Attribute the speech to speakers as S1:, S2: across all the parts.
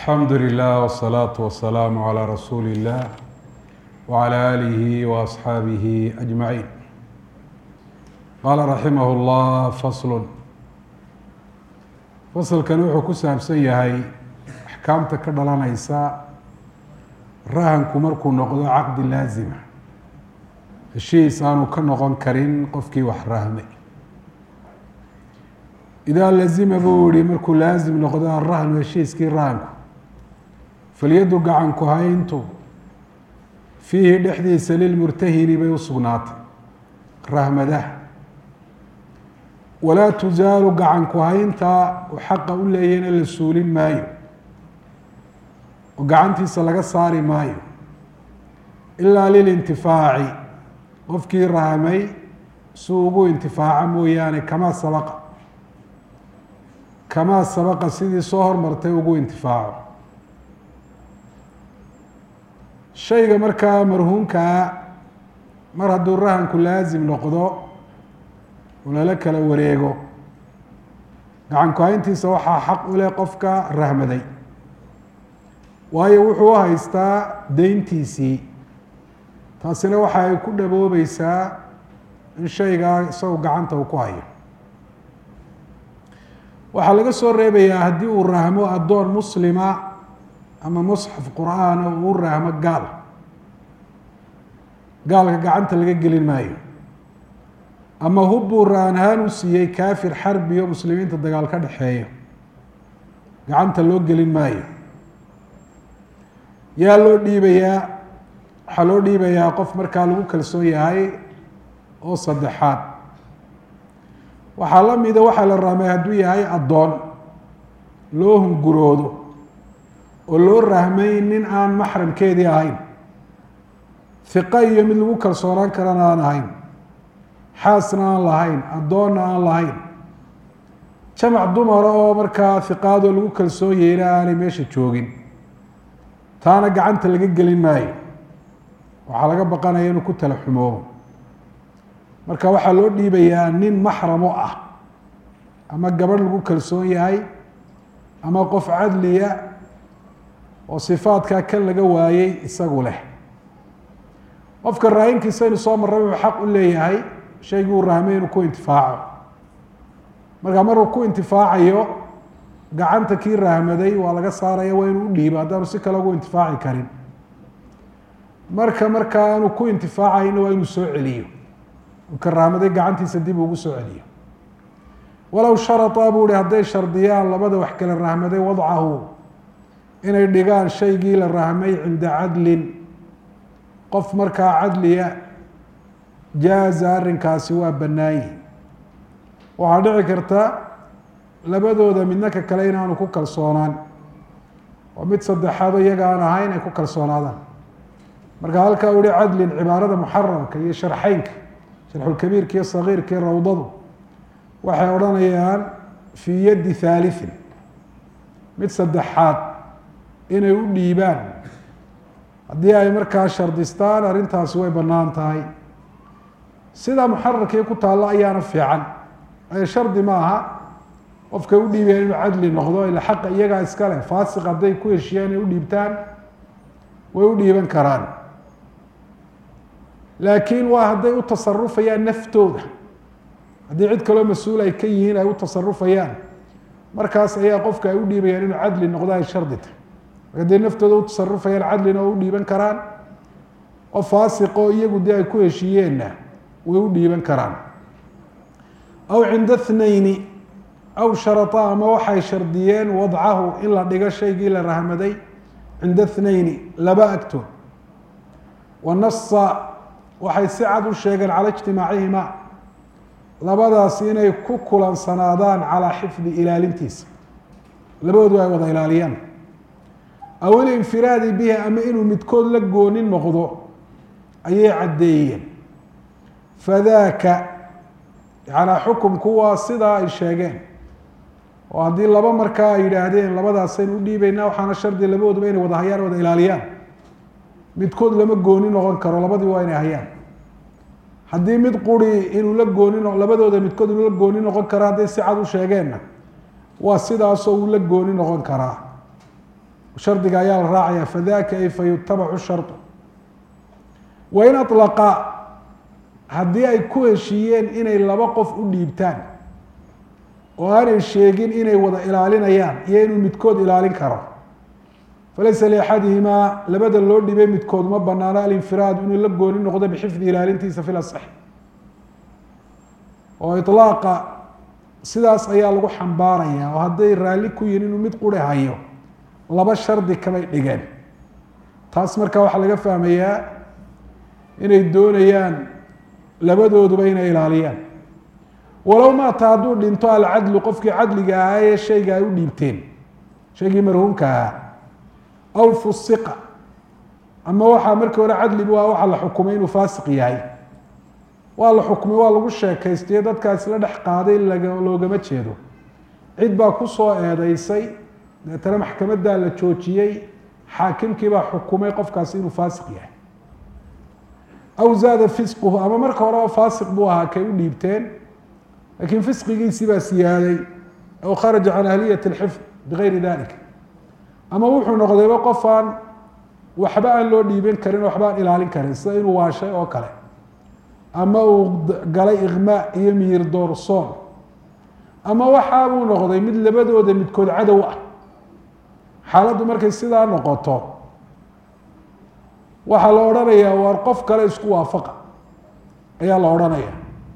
S1: alxamdu lilah wsalaatu wasalaamu calaa rasuuli illah wacalaa aalihi waasxaabihi ajmaciin qaala raximah llah faslun fasalkani wuxuu ku saabsan yahay axkaamta ka dhalanaysa rahanku markuu noqdo caqdi laazima heshiis aanu ka noqon karin qofkii wax rahmay idaa lazima buu yihi markuu laazim noqdo arahnu heshiiskii rahanku falyadu gacanku hayntu fiihi dhexdiisa lilmurtahini bay u sugnaatay rahmadaha walaa tusaalu gacanku haynta uu xaqa u leeyahna la suulin maayo oo gacantiisa laga saari maayo ilaa lilintifaaci qofkii rahmay si ugu intifaaco mooyaane kamaa sabaqa kamaa sabaqa sidii soo hormartay ugu intifaaco shayga markaa marhuumkaa mar hadduu rahanku laasim noqdo oo lala kala wareego gacanku hayntiisa waxaa xaq u leh qofka rahmaday waayo wuxuu u haystaa deyntiisii taasina waxa ay ku dhaboobeysaa in shaygaa isagu gacanta uu ku hayo waxaa laga soo reebayaa haddii uu rahmo addoon muslima ama musxaf qur-aana uu rahmo gaal gaalka gacanta laga gelin maayo ama hubbuu raanhaan u siiyey kaafir xarbi oo muslimiinta dagaal ka dhexeeyo gacanta loo gelin maayo yaa loo dhiibayaa waxaa loo dhiibayaa qof markaa lagu kalsoon yahay oo saddexaad waxaa la mida waxaa la rahmay hadduu yahay addoon loo hunguroodo oo loo rahmay nin aan maxramkeedii ahayn hiqa iyo mid lagu kalsoonaan karana aan ahayn xaasna aan lahayn addoonna aan lahayn jamac dumara oo markaa hiqaadoo lagu kalsoon yahayna aanay meesha joogin taana gacanta laga gelin maayo waxaa laga baqanaya inuu ku tala xumoobo marka waxaa loo dhiibayaa nin maxramo ah ama gabadh lagu kalsoon yahay ama qof cadliya oo sifaadkaa kan laga waayey isagu leh qofka raayinkiisa inu soo marray wuxuu xaq u leeyahay shaygii uu rahmay inuu ku intifaaco marka maruu ku intifaacayo gacanta kii rahmaday waa laga saaraya waa inuu u dhiibo haddaanu si kale ugu intifaaci karin marka markaa aanu ku intifaacayna waa inuu soo celiyo ka rahmaday gacantiisa dib ugu soo celiyo walow sharaطa buu hi hadday shardiyaan labada wax kale rahmaday wadcahu inay dhigaan shaygii la rahmay cinda cadlin qof markaa cadliya jaaza arrinkaasi waa bannaayi waxaa dhici karta labadooda midna ka kale inaanu ku kalsoonaan oo mid saddexaado iyaga aan ahayn ay ku kalsoonaadaan marka halkaa uhi cadlin cibaarada muxaramka iyo sharxeynka sharxulkabiirka iyo sagiirka iyo rawdadu waxay odhanayaan fii yaddi haaliin mid saddexaad inay u dhiibaan haddii ay markaa shardistaan arrintaasi way bannaan tahay sidaa muxararkii ku taallo ayaana fiican ay shardi ma aha qofkay u dhiibayaan inuu cadli noqdo ila xaqa iyagaa iska leh faasiq hadday ku heshiyaan inay u dhiibtaan way u dhiiban karaan laakiin waa hadday u tasarufayaan naftooda haddii cid kaloo mas-uul ay ka yihiin ay u tasarufayaan markaas ayaa qofka ay u dhiibayaan inuu cadli noqdo ay shardi tahy marka hadday naftooda u tasarufayaan cadlina oo u dhiiban karaan oo faasiqoo iyagu dee ay ku heshiiyeenna way u dhiiban karaan aw cinda thnayni aw sharata ama waxay shardiyeen wadcahu in la dhigo shaygii la rahmaday cinda thnayni laba agtood wanasa waxay si cad u sheegeen cala ijtimaacihima labadaas inay ku kulansanaadaan calaa xifdi ilaalintiisa labadoodu ay wada ilaaliyaan aw ilinfiraadi bihi ama inuu midkood la gooni noqdo ayay caddeeyeen fadaaka yanaa xukumku waa sidaa ay sheegeen oo haddii laba markaa ay yidhaahdeen labadaasaynu u dhiibaynaa waxaana shardi labadooduba inay wada hayaan wada ilaaliyaan midkood lama gooni noqon karo labadii waa inay hayaan haddii mid quri inuu la gooni no labadooda midkood inuu la gooni noqon karo hadday si cad u sheegeenna waa sidaasoo uu la gooni noqon karaa shardiga ayaa la raacaya fadaka ay fayutabacu shardu wain alaqa haddii ay ku heshiiyeen inay laba qof u dhiibtaan oo aanay sheegin inay wada ilaalinayaan iyo inuu midkood ilaalin karo falaysa liaxadihimaa labada loo dhibay midkood ma banaano alinfiraad inuu la gooni noqdo bixifdi ilaalintiisa fi lasax oo ilaaqa sidaas ayaa lagu xambaaraya oo hadday raalli ku yihin inuu mid quri hayo laba shardi kamay dhigeen taas marka waxaa laga fahmayaa inay doonayaan labadooduba inay ilaaliyaan walow maata hadduu dhinto alcadlu qofkii cadliga ahaa ee shayga ay u dhiibteen shaygii marhuumka ahaa aw fusiqa ama waxaa markii hore cadlibu ah waxaa la xukumay inuu faasiq yahay waa la xukumay waa lagu sheekaystayo dadkaas la dhex qaaday loogama jeedo cid baa kusoo eedeysay deetana maxkamaddaa la joojiyey xaakimkii baa xukumay qofkaasi inuu faasiq yahay aw zaada fisquhu ama marka horeba faasiq buu ahaa kay u dhiibteen laakiin fisqigiisii baa siyaaday aw kharaja can ahliyat alxifd bigayri dalik ama wuxuu noqdayba qof aan waxba aan loo dhiiban karin waxba aan ilaalin karin sida inuu waashay oo kale ama uu galay iqmaa iyo miyir doorsoon ama waxaa buu noqday mid labadooda midkood cadow ah xaaladdu markay sidaa noqoto waxaa la odhanayaa waar qof kale isku waafaqa ayaa la odhanaya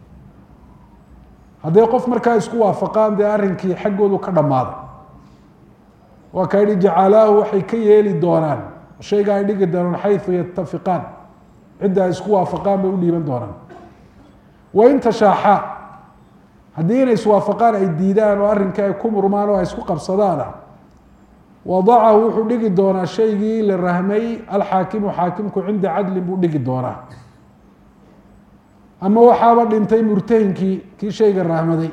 S1: hadday qof markaa isku waafaqaan dee arrinkii xaggoodu ka dhammaaday waa ka yihi jacalaahu waxay ka yeeli doonaan shayga ay dhigi doonaan xayu yatafiqaan cidda ay isku waafaqaan bay u dhiiban doonaan wain tashaaxaa haddii inay iswaafaqaan ay diidaan oo arrinkii ay ku murmaan oo ay isku qabsadaana wadacahu wuxuu dhigi doonaa shaygii la rahmay alxaakimu xaakimku cinda cadlin buu dhigi doonaa ama waxaaba dhintay murtahinkii kii shayga rahmaday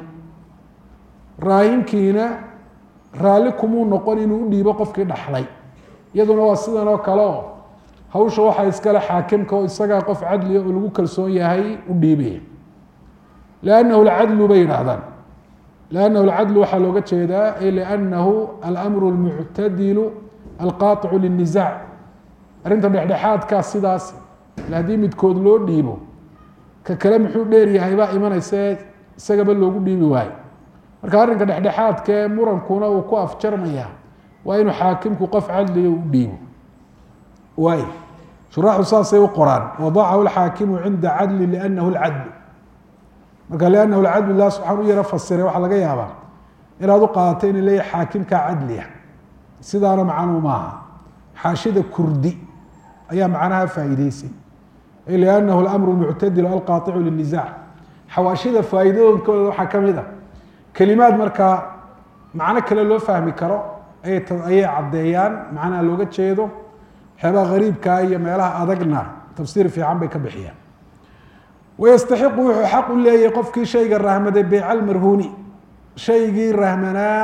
S1: raahimkiina raalli kumuu noqon inuu u dhiibo qofkii dhaxlay iyaduna waa sidan oo kale oo hawsha waxaa iskale xaakimka oo isagaa qof cadliga oo lagu kalsoon yahay u dhiibaya liannahu lcadlu bay yidhaahdaan liannahu lcadlu waxaa looga jeedaa ay liannahu alamru lmuctadilu alqaaicu lilnisaac arrinta dhexdhexaadkaa sidaas haddii midkood loo dhiibo ka kale muxuu dheeryahay baa imanaysa isagaba loogu dhiibi waayo marka arrinka dhexdhexaadkae murankuna uu ku afjarmaya waa inuu xaakimku qof cadliga u dhiibo waay shuraaxu saasay u qoraan wadacahu lxaakimu cinda cadli liannahu lcadlu marka liannahu lcadlu lah subxaan u yaro fasiray waxaa laga yaabaa inaad u qaadato ina leeyahy xaakimkaa cadliya sidaana macnuu maaha xaashida kurdi ayaa macnaha faa'iideysay liannahu lamru muctadilu alqaaicu lilnisaac xawaashida faa'iidooyinkooda waxaa ka mid a kelimaad markaa macno kale loo fahmi karo ayay caddeeyaan macnaha looga jeedo waxyaabaha gariibkaa iyo meelaha adagna tafsiir fiican bay ka bixiyaan wayastaxiqu wuxuu xaq u leeyahay qofkii shayga rahmaday beyca almarhuuni shaygii rahmanaa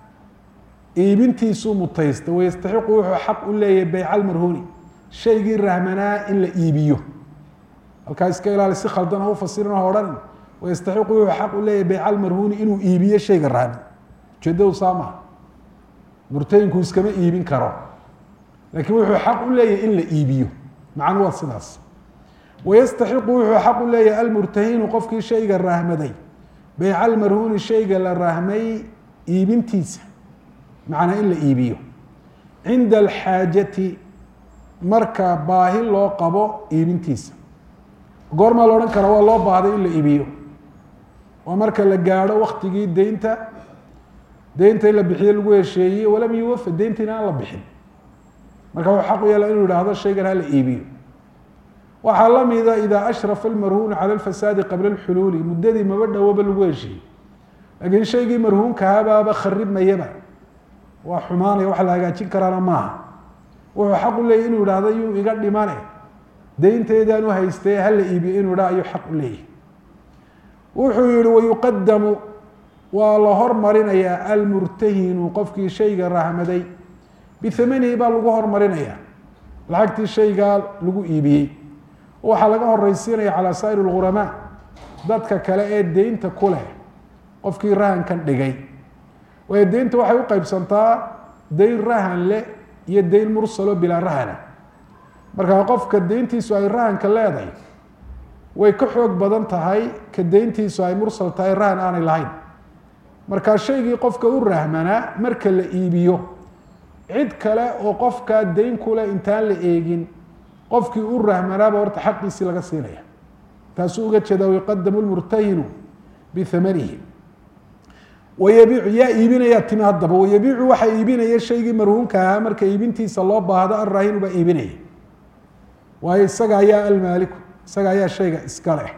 S1: iibintiisuu mutaysta wayastaxiqu wuxuu xaq u leeyahay beyca almarhuuni shaygii rahmanaa in la iibiyo halkaa iska ilaali si khaldan ha u fasirin o odhan wayastaxiqu wuxuu xaq u leeyahay beyca almarhuuni inuu iibiyo shayga rahman ujeedadu saa maha murtayinku iskama iibin karo laakiin wuxuu xaq u leeyahay in la iibiyo macnu waa sidaas wayastaxiqu wuxuu xaq u leeyahay almurtahinu qofkii shayga rahmaday beyca almarhuuni shayga la rahmay iibintiisa macnaa in la iibiyo cinda alxaajati marka baahi loo qabo iibintiisa goormaa la odhan kara waa loo baahday in la iibiyo waa marka la gaadho waktigii deynta deynta in la bixiyo lagu hesheeyey walam yuwafa deyntiina aan la bixin marka wuxuu xaq u yeela inuu yidhaahdo shaygan ha la iibiyo waxaa la mida idaa ashrafa almarhuunu cala alfasaadi qabla alxuluuli muddadii maba dhowaba lagu heshiiyey laakiin shaygii marhuunkahabaaba kharibmayaba waa xumaanaya wax la hagaajin karaana maaha wuxuu xaq u leeyahy inuu yidhaahdo yuu iga dhimane deynteedaan u haystay hala iibiyo inuu idhaa ayuu xaq u leeyahy wuxuu yihi wayuqadamu waa la hormarinayaa almurtahinu qofkii shayga rahmaday bihamanihi baa lagu hormarinayaa lacagtii shaygaa lagu iibiyey waxaa laga horeysiinaya calaa saa'ir lghuramaa dadka kale ee deynta ku leh qofkii rahankan dhigay waayo deynta waxay u qeybsantaa deyn rahan leh iyo dayn mursalo bilaa rahana markaa qofka deyntiisu ay rahanka leedahay way ka xoog badan tahay ka deyntiisu ay mursal tahay rahan aanay lahayn markaa shaygii qofka u rahmanaa marka la iibiyo cid kale oo qofkaa dayn kule intaan la eegin qofkii u rahmanaaba horta xaqiisii laga siinaya taasuu uga jeeda yuqadamu lmurtahinu bihamanihi wayabiicu yaa iibinaya timi haddaba wayabiicu waxaa iibinaya shaygii marhuunka ahaa marka iibintiisa loo baahdo alraahinu baa iibinaya waayo isaga ayaa almaaliku isaga ayaa shayga iska leh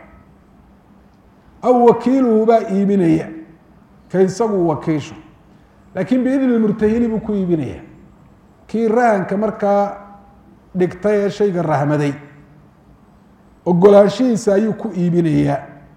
S1: aw wakiiluhu baa iibinaya ka isagu wakiisho laakiin biidni murtahini buu ku iibinaya kii rahanka markaa dhigtay ee shayga rahmaday ogolaanshihiisa ayuu ku iibinayaa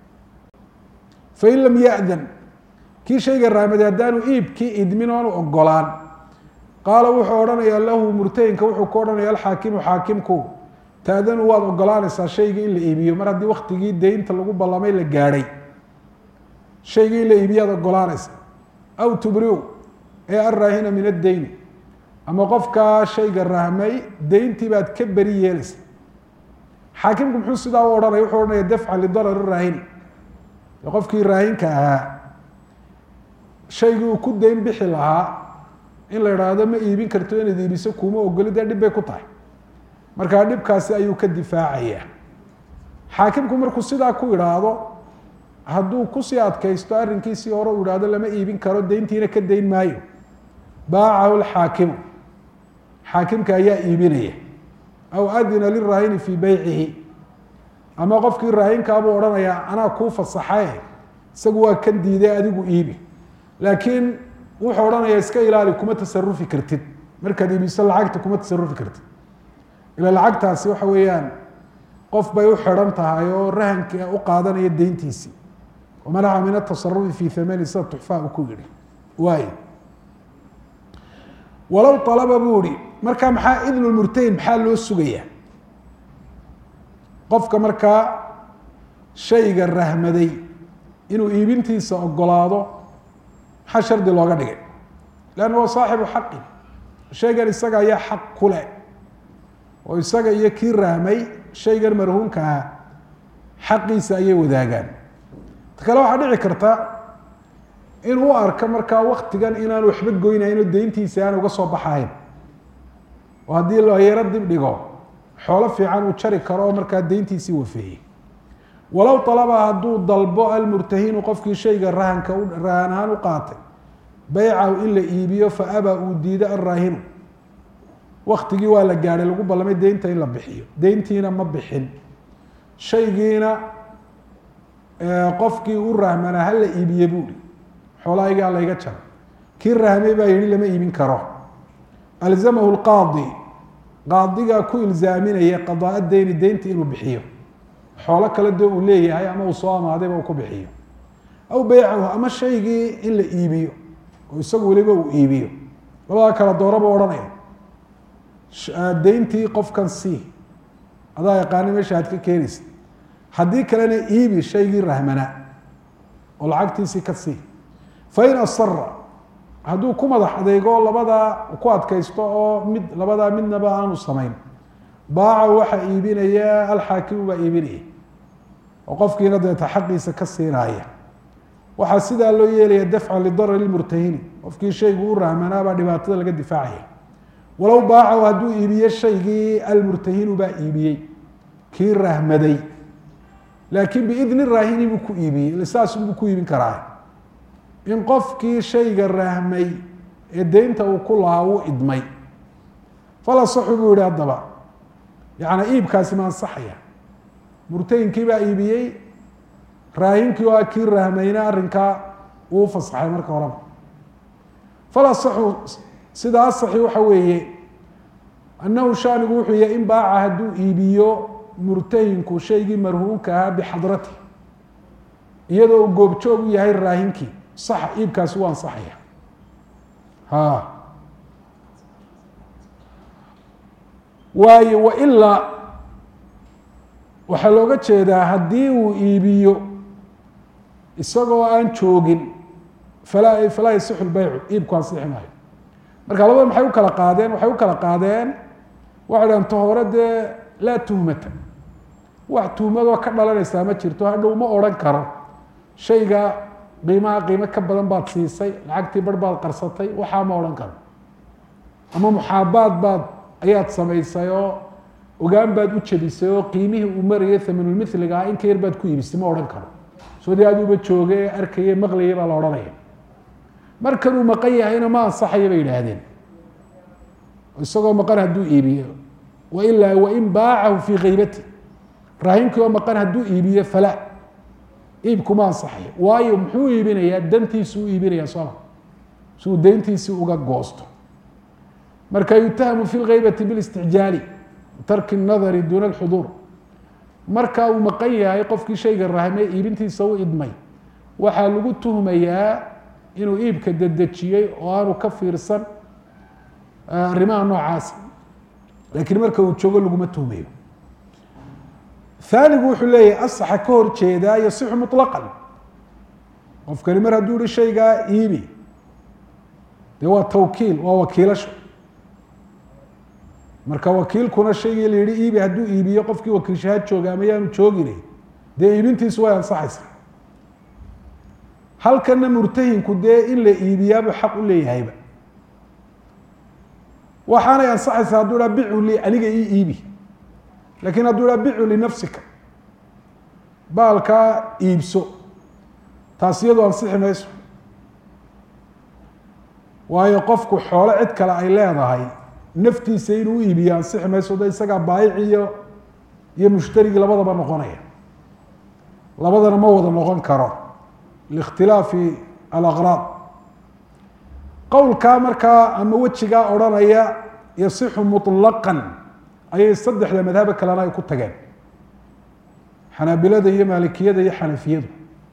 S1: fain lam ya-dan kii shayga rahmaday haddaanu iibkii idmin oonu ogolaan qaala wuxuu odhanayaa lahu murtahinka wuxuu ku odhanaya alxaakimu xaakimku taadanu waad ogolaanaysaa shaygii in la iibiyo mar haddii waktigii deynta lagu ballamay la gaadhay shaygii in la iibiyo aad ogolaanaysa aw tubriu ee alraahina min addeyni ama qofkaa shayga rahmay deyntii baad ka beri yeelaysa xaakimku muxuu sidaa u odhanaya wuxuu odhanaya dafcan lidarari raahini qofkii raahinka ahaa shaygii uu ku deyn bixi lahaa in la idhaahdo ma iibin karto inaad iibiso kuuma ogoli dee dhib bay ku tahay markaa dhibkaasi ayuu ka difaacayaa xaakimku markuu sidaa ku idhaahdo hadduu kusii adkaysto arrinkiisii hore uu ihahdo lama iibin karo deyntiina ka dayn maayo baacahu lxaakimu xaakimka ayaa iibinaya aw adina liraahini fii beycihi ama qofkii raahinkaabuu odhanayaa anaa kuu fasaxaye isagu waa kan diiday adigu iibi laakiin wuxuu odhanayaa iska ilaali kuma tasarufi kartid markaad iibiso lacagta kuma tasarufi kartid ila lacagtaasi waxa weeyaan qof bay u xidhan tahay oo rahanka u qaadanaya deyntiisii wamanaca min atasarufi fi hamani sida tuxfaa uu ku yihi waay walow alaba buu ihi markaa maxaa idnu murtahin maxaa loo sugayaa qofka markaa shayga rahmaday inuu iibintiisa ogolaado maxaa shardi looga dhigay leanna waa saaxibu xaqin shaygan isaga ayaa xaq ku leh oo isaga iyo kii rahmay shaygan marhuunka ah xaqiisa ayay wadaagaan ta kale waxaa dhici karta inuu u arko markaa waktigan inaan waxba goynayno deyntiisa aan uga soo baxahayn oo haddii layaro dib dhigo xoolo fiican uu jari karo oo markaa deyntiisii wafeeyey walow alaba hadduu dalbo almurtahinu qofkii shayga rahanka rahan ahaan u qaatay beycahu in la iibiyo fa abaa uu diido alraahinu waktigii waa la gaadhay lagu ballamay deynta in la bixiyo deyntiina ma bixin shaygiina qofkii u rahmanaa ha la iibiye buuhi xoolahaygaa layga jaro kii rahmay baa yihi lama iibin karo alzamahu lqaadi qaadigaa ku ilzaaminaya qadaa deyni deynta inuu bixiyo xoolo kale dee uu leeyahay ama uu soo amaadayba uu ku bixiyo aw beycahu ama shaygii in la iibiyo oo isagu weliba uu iibiyo labadaa kala dooraba odhanaya deyntii qofkan sii adaa yaqaana meesha aad ka keenaysa haddii kalena iibi shaygii rahmanaa oo lacagtiisii ka sii fain asara hadduu ku madax adeego labadaa ku adkaysto oo mid labadaa midnaba aanu samayn baaca waxaa iibinaya alxaakimu baa iibinaya oo qofkiina deeta xaqiisa ka siinaaya waxaa sidaa loo yeelaya dafcan lidarari murtahini qofkii shaygu u rahmanaabaa dhibaatada laga difaacaya walow baacahu hadduu iibiye shaygii almurtahinu baa iibiyey kii rahmaday laakiin biidni raahini buu ku iibiyey saasunbuu ku iibin karaa in qofkii shayga rahmay ee deynta uu ku lahaa uu idmay falasaxu buu yihi haddaba yaani iibkaasi ma ansaxaya murtahinkii baa iibiyey raahinkii oo kii rahmayna arrinkaa uu fasaxay marka horeba falasaxu sida asaxi waxa weeye annahu shaanigu wuxuu yahay in baaca hadduu iibiyo murtahinku shaygii marhuunka ahaa bixadrati iyadoo uu goobjoog u yahay raahinkii sax iibkaasi waa ansaxaya ha waayo wailaa waxaa looga jeedaa haddii uu iibiyo isagoo aan joogin falaa falaa yasixu lbeycu iibku ansixi maayo marka labada maxay u kala qaadeen waxay u kala qaadeen waxay dhahan ta hore dee laa tuhmata wax tuhmadoo ka dhalanaysaa ma jirto hadhow ma odhan karo shayga qiimaha qiimo ka badan baad siisay lacagtii bar baad qarsatay waxaa ma odhan karo ama muxaabaad baad ayaad samaysay oo ogaan baad u jebisay oo qiimihii uu marayay thamanulmithliga ah in ka yar baad ku iibisay ma odhan karo soodii aduuba jooge ee arkaya maqlayay baa la odhanaya markanuu maqan yahayna ma ansaxaya bay yidhaahdeen isagoo maqan hadduu iibiyo wailaa wain baacahu fii kaybati raahinkii oo maqan hadduu iibiyo fala iibkuma ansaxayo waayo muxuu iibinayaa dantiisu u iibinaya sooma si uu dayntiisii uga goosto marka yutahamu fi lgaybati bilistixjaali tarki nadari duuna alxuduur marka uu maqan yahay qofkii shayga rahmee iibintiisa u idmay waxaa lagu tuhmayaa inuu iibka dedejiyey oo aanu ka fiirsan arrimaha noocaasa laakiin marka uu joogo laguma tuhmayo aanigu wuxuu leeyahay asaxa ka hor jeedaa yasixu muطlaqan qofkani mar hadduu ihi shaygaa iibi dee waa tawkiil waa wakiilasho marka wakiilkuna shaygii la yihi iibi hadduu iibiyo qofkii wakiilshaha jooga ama yaanu joogine dee iibintiisu way ansaxaysaa halkana murtahinku dee in la iibiyaabuu xaq u leeyahayba waxaanay ansaxaysaa hadduu dhaa bicu li aniga ii iibi lakin hadduu dhaa bicu linafsika baalkaa iibso taas iyadu ansixi mayso waayo qofku xoolo cid kale ay leedahay naftiisa inuu u iibiyo ansixi mayso de isagaa baayici iyo iyo mushtarigii labadaba noqonaya labadana ma wada noqon karo liikhtilaafi alaqraad qowlkaa markaa ama wejigaa odhanaya yasixu muطlaqan ayay saddexda madhabo kalena ay ku tageen xanaabilada iyo maalikiyada iyo xanafiyadu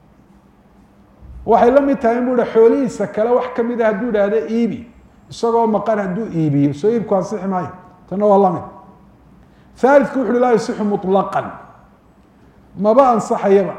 S1: waxay la mid tahay in bu ha xoolihiisa kale wax kamid a hadduu idhaahdo iibi isagoo maqan hadduu iibiyo soo iibku ansixi maayo tanna waa lamid haalidku wuxu uhi laa yasixu muطlaqan maba ansaxayaba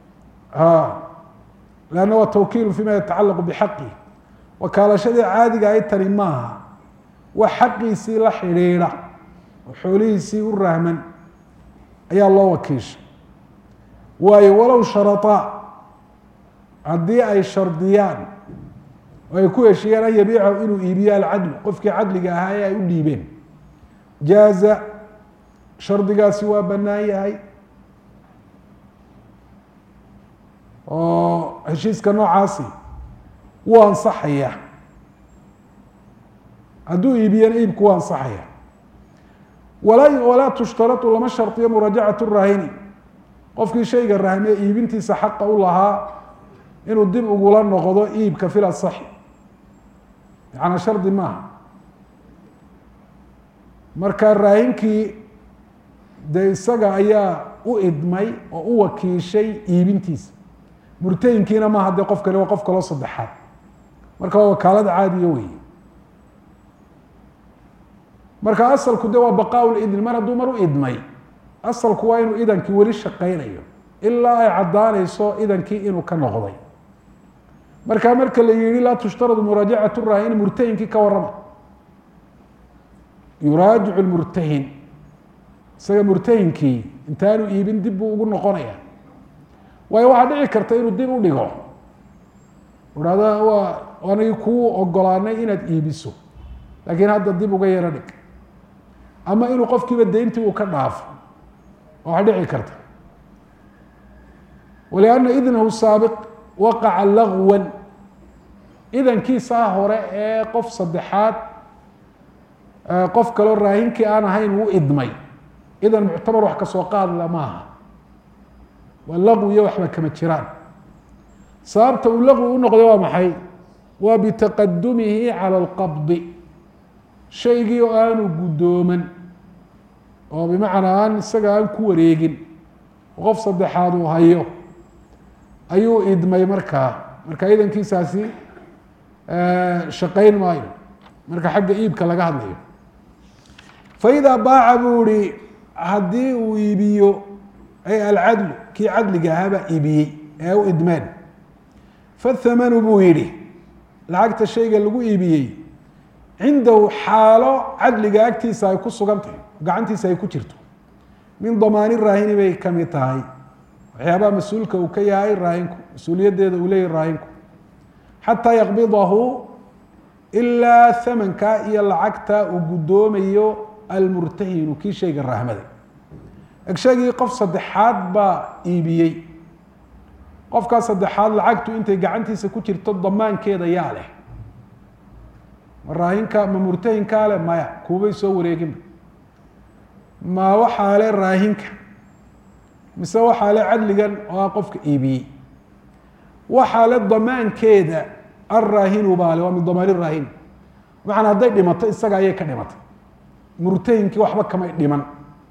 S1: lanna waa tawkiilu fima yatacalaqu bixaqih wakaalashadii caadiga ay tani maaha wax xaqiisii la xidhiidha oo xoolihiisii u rahman ayaa loo wakiishay waayo walow sharaطaa haddii ay shardiyaan oo ay ku heshiiyaan an yabiicahu inuu iibiyo alcadlu qofkii cadliga ahaa ee ay u dhiibeen jaaza shardigaasi waa bannaan yahay oo heshiiska noocaasi wuu ansaxaya hadduu iibiyana iibku waa ansaxaya walaa walaa tushtaratu lama shardiyo muraajacat rahini qofkii shayga rahmee iibintiisa xaqa u lahaa inuu dib ugula noqdo iibka fil asaxi macnaa shardi maaha marka raahinkii dee isaga ayaa u idmay oo u wakiishay iibintiisa murtayinkiina maaha dee qof kale waa qof kaloo saddexaad marka waa wakaalada caadiya weeye marka asalku de waa baqaa lidn mar hadduu mar u idmay asalku waa inuu idankii weli shaqaynayo ilaa ay caddaanayso idankii inuu ka noqday marka marka la yihi laa tushtaradu muraajacat rahin murtahinkii ka warrama yuraajicu murtahin isaga murtahinkii intaanu iibin dib buu ugu noqonaya waayo waxaa dhici karta inuu dib u dhigo hahda waa anigi kuu ogolaanay inaad iibiso laakiin hadda dib uga yaro dhig ama inuu qofkiiba dayntii uu ka dhaafo waxaa dhici karta walianna idnahu saabiq waqaca lagwan idankiisaa hore ee qof saddexaad qof kaloo raahinkii aan ahayn uu idmay idan muctabar wax kasoo qaadla maaha waa laqwi iyo waxba kama jiraan sababta uu laqwi u noqday waa maxay waa bitaqadumihi cala alqabdi shaygii oo aanu guddooman oo bimacnaa aan isaga aan ku wareegin qof saddexaad uu hayo ayuu idmay markaa marka idankiisaasi shaqayn maayo marka xagga iibka laga hadlayo faidaa baaca buu ihi haddii uu iibiyo ay alcadlu kii cadliga ahaabaa iibiyey ee u idmeen fathamanu buu yidhi lacagta shayga lagu iibiyey cindahu xaalo cadliga agtiisa ay ku sugan tahay gacantiisa ay ku jirto min damaani raahini bay ka mid tahay waxyaabaha mas-uulka uu ka yahay raahinku mas-uuliyaddeeda uu leeyahy raahinku xataa yaqbidahu ilaa hamanka iyo lacagta uu guddoomayo almurtahinu kii shayga rahmada egshagii qof saddexaad baa iibiyey qofkaa saddexaad lacagtu intay gacantiisa ku jirto damaankeeda yaa leh ma raahinka ma murtahinkaa leh maya kuubay soo wareeginba ma waxaa le raahinka mise waxaa le cadligan oo ah qofka iibiyey waxaa le damaankeeda alraahinu baa le waa min damaani raahin macanaa hadday dhimato isaga ayay ka dhimatay murtahinkii waxba kamay dhiman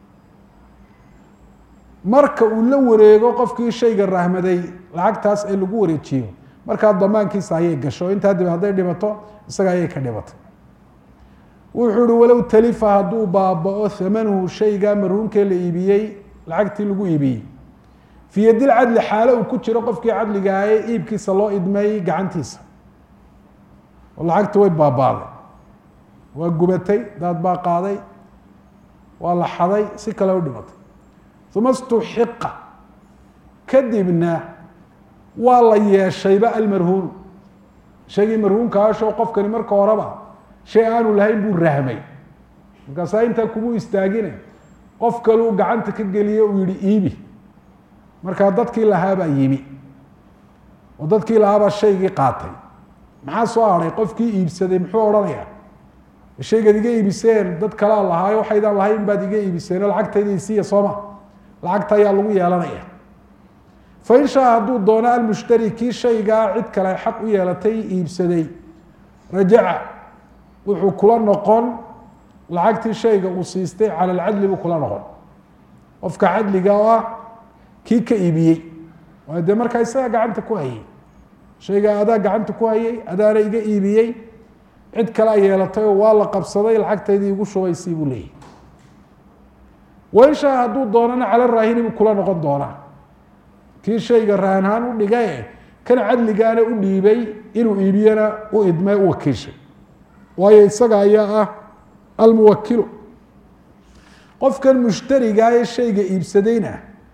S1: marka uu la wareego qofkii shayga rahmaday lacagtaas ee lagu wareejiyo markaa damaankiisa ayay gasho intaa dib hadday dhimato isaga ayay ka dhimatay wuxuu uhi walow talifa hadduu baaba-o hamanuhu shayga marhuunkee la iibiyey lacagtii lagu iibiyey fii yadil cadli xaalo uu ku jiro qofkii cadliga ee iibkiisa loo idmay gacantiisa oo lacagti way baabaaday waa gubatay daad baa qaaday waa la xaday si kale u dhimatay uma stuxiqa kadibna waa la yeeshayba almarhuunu shaygii marhuunkaashoo qofkani marka horeba shay aanu lahayn buu rahmay markaasaa intaa kumu istaagine qof kaluu gacanta ka geliye uu yihi iibi markaa dadkii lahaabaa yimi oo dadkii lahaabaa shaygii qaatay maxaa soo hadhay qofkii iibsaday muxuu odhanayaa shaygaad iga iibiseen dad kalea lahaayo waxaydaan lahayn baad iga iibiseen oo lacagtayda isiiya sooma lacagta ayaa lagu yeelanaya fain shaa hadduu doono almushtari kii shaygaa cid kale xaq u yeelatay iibsaday rajaca wuxuu kula noqon lacagtii shayga uu siistay cala alcadli buu kula noqon qofka cadliga oo ah kii ka iibiyey waayo dee markaa isagaa gacanta ku hayay shaygaa adaa gacanta ku hayay adaana iga iibiyey cid kale a yeelatay oo waa la qabsaday lacagtaydii igu shubaysii buu leeyahy wain shaa hadduu doonana cala raahini buu kula noqon doonaa kii shayga rahanhaan u dhigae kan cadligaana u dhiibay inuu iibiyana u idmay u wakiishay waayo isaga ayaa ah almuwakilu qofkan mushtarigaa ee shayga iibsadayna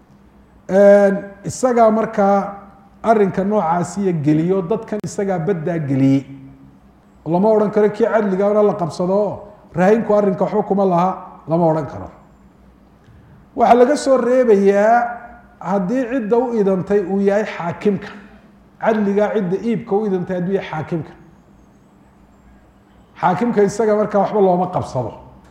S1: isagaa markaa arinka noocaasiya geliyo dadkan isagaa baddaa geliyey lama odhan karo kii cadligaana la qabsado oo rahinku arrinka waxba kuma laha lama odhan karo waxaa laga soo reebayaa haddii cidda u idantay uu yahay xaakimka cadligaa cidda iibka u idantay hadduu yahay xaakimka xaakimka isaga markaa waxba looma qabsado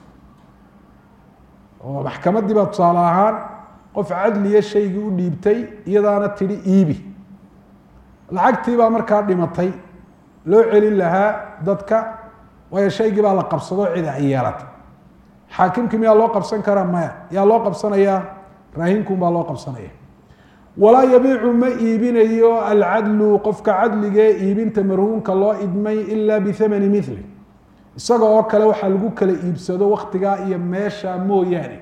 S1: oo maxkamaddii baa tusaale ahaan qof cadliya shaygii u dhiibtay iyadaana tidhi iibi lacagtii baa markaa dhimatay loo celin lahaa dadka waayo shaygii baa la qabsado cida ay yeelatay xaakimkii miyaa loo qabsan karaa maya yaa loo qabsanayaa raahinkun baa loo qabsanaya walaa yabiicu ma iibinayo alcadlu qofka cadligee iibinta marhuunka loo idmay ilaa bihamani mili isaga oo kale waxaa lagu kala iibsado waktigaa iyo meesha mooyaane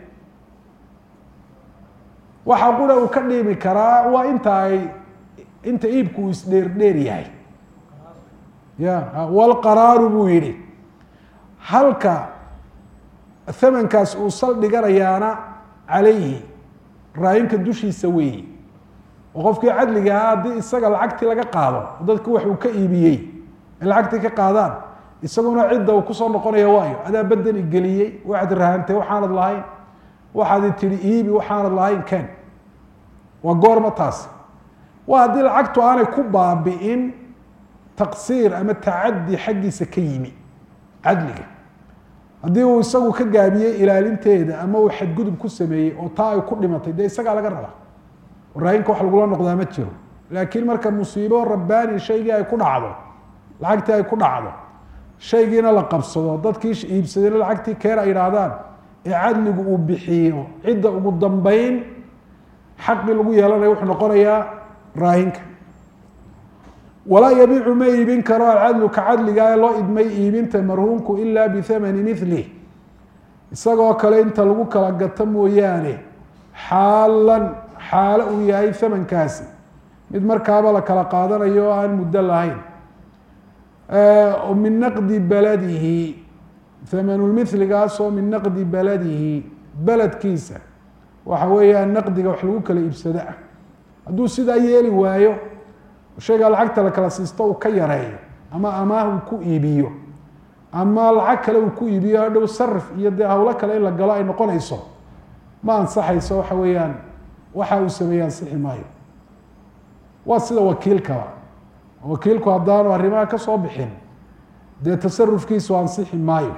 S1: waxaa qura uu ka dhiimi karaa waa inta ay inta iibku uu isdheerdheer yahay ya walqaraaru buu yihi halka hamankaas uu saldhiganayaana calayhi raayinka dushiisa weeyi oo qofkii cadliga ahaa haddii isaga lacagtii laga qaado dadku wax uu ka iibiyey ay lacagtii ka qaadaan isaguna cidda uu kusoo noqonaya waayo adaa badan igeliyey waxaad rahantay waxaanad lahayn waxaad tidhi iibi waxaanad lahayn ken waa goorma taas waa haddii lacagtu aanay ku baabi'in taqsiir ama tacadi xaggiisa ka yimi cadliga haddii uu isagu ka gaabiyey ilaalinteeda ama uu xadgudub ku sameeyey oo taa ay ku dhimatay dee isagaa laga rabaa raayinka wax lagula noqdaa ma jiro laakiin marka musiibo rabbaani shaygii ay ku dhacdo lacagtii ay ku dhacdo shaygiina la qabsado dadkii iibsadayna lacagtii keen ay idhaahdaan ee cadligu uu bixiyo cidda ugu dambeyn xaqii lagu yeelanaya wuxuu noqonayaa raahinka walaa yabiicu ma iibin karo alcadlu ka cadliga ee loo idmay iibinta marhuunku ilaa bihamani milih isagoo kale inta lagu kala gato mooyaane xaalan xaalo uu yahay hamankaasi mid markaaba la kala qaadanayo oo aan muddo lahayn min naqdi beladihi hamanulmithligaasoo min naqdi beladihi beledkiisa waxa weeyaan naqdiga wax lagu kala iibsado ah hadduu sidaa yeeli waayo shaygaa lacagta la kala siisto uu ka yareeyo ama amaah uu ku iibiyo ama lacag kale uu ku iibiyo hadhow sarif iyo dee hawlo kale in la galo ay noqonayso ma ansaxayso waxa weeyaan waxa uu sameeye ansixi maayo waa sida wakiilkaba wakiilku haddaanu arrimaha ka soo bixin dee tasarufkiisu ansixi maayo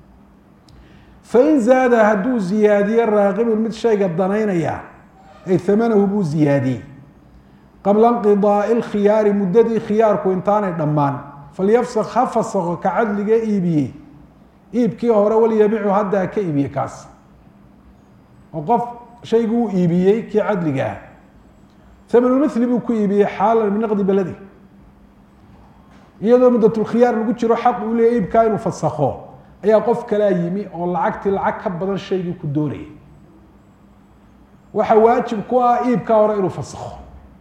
S1: fain zaada hadduu ziyaadiyo raaqibun mid shayga danaynaya ay hamanahu buu ziyaadiyey qabla inqidaai lkhiyaari muddadii khiyaarku intaanay dhammaan falyafsak ha fasako ka cadliga iibiyey iibkii hore walyabicu hadda ha ka iibiye kaas oo qof shaygu uu iibiyey kii cadliga ah hamanulmithli buu ku iibiyey xaalan min naqdi beladi iyadoo muddatulkhiyaar lagu jiro xaq uu leeya iibkaa inuu fasakho ayaa qof kalaa yimi oo lacagtii lacag ka badan shaygii ku doonayay waxaa waajib ku ah iibkaa hore inuu fasakho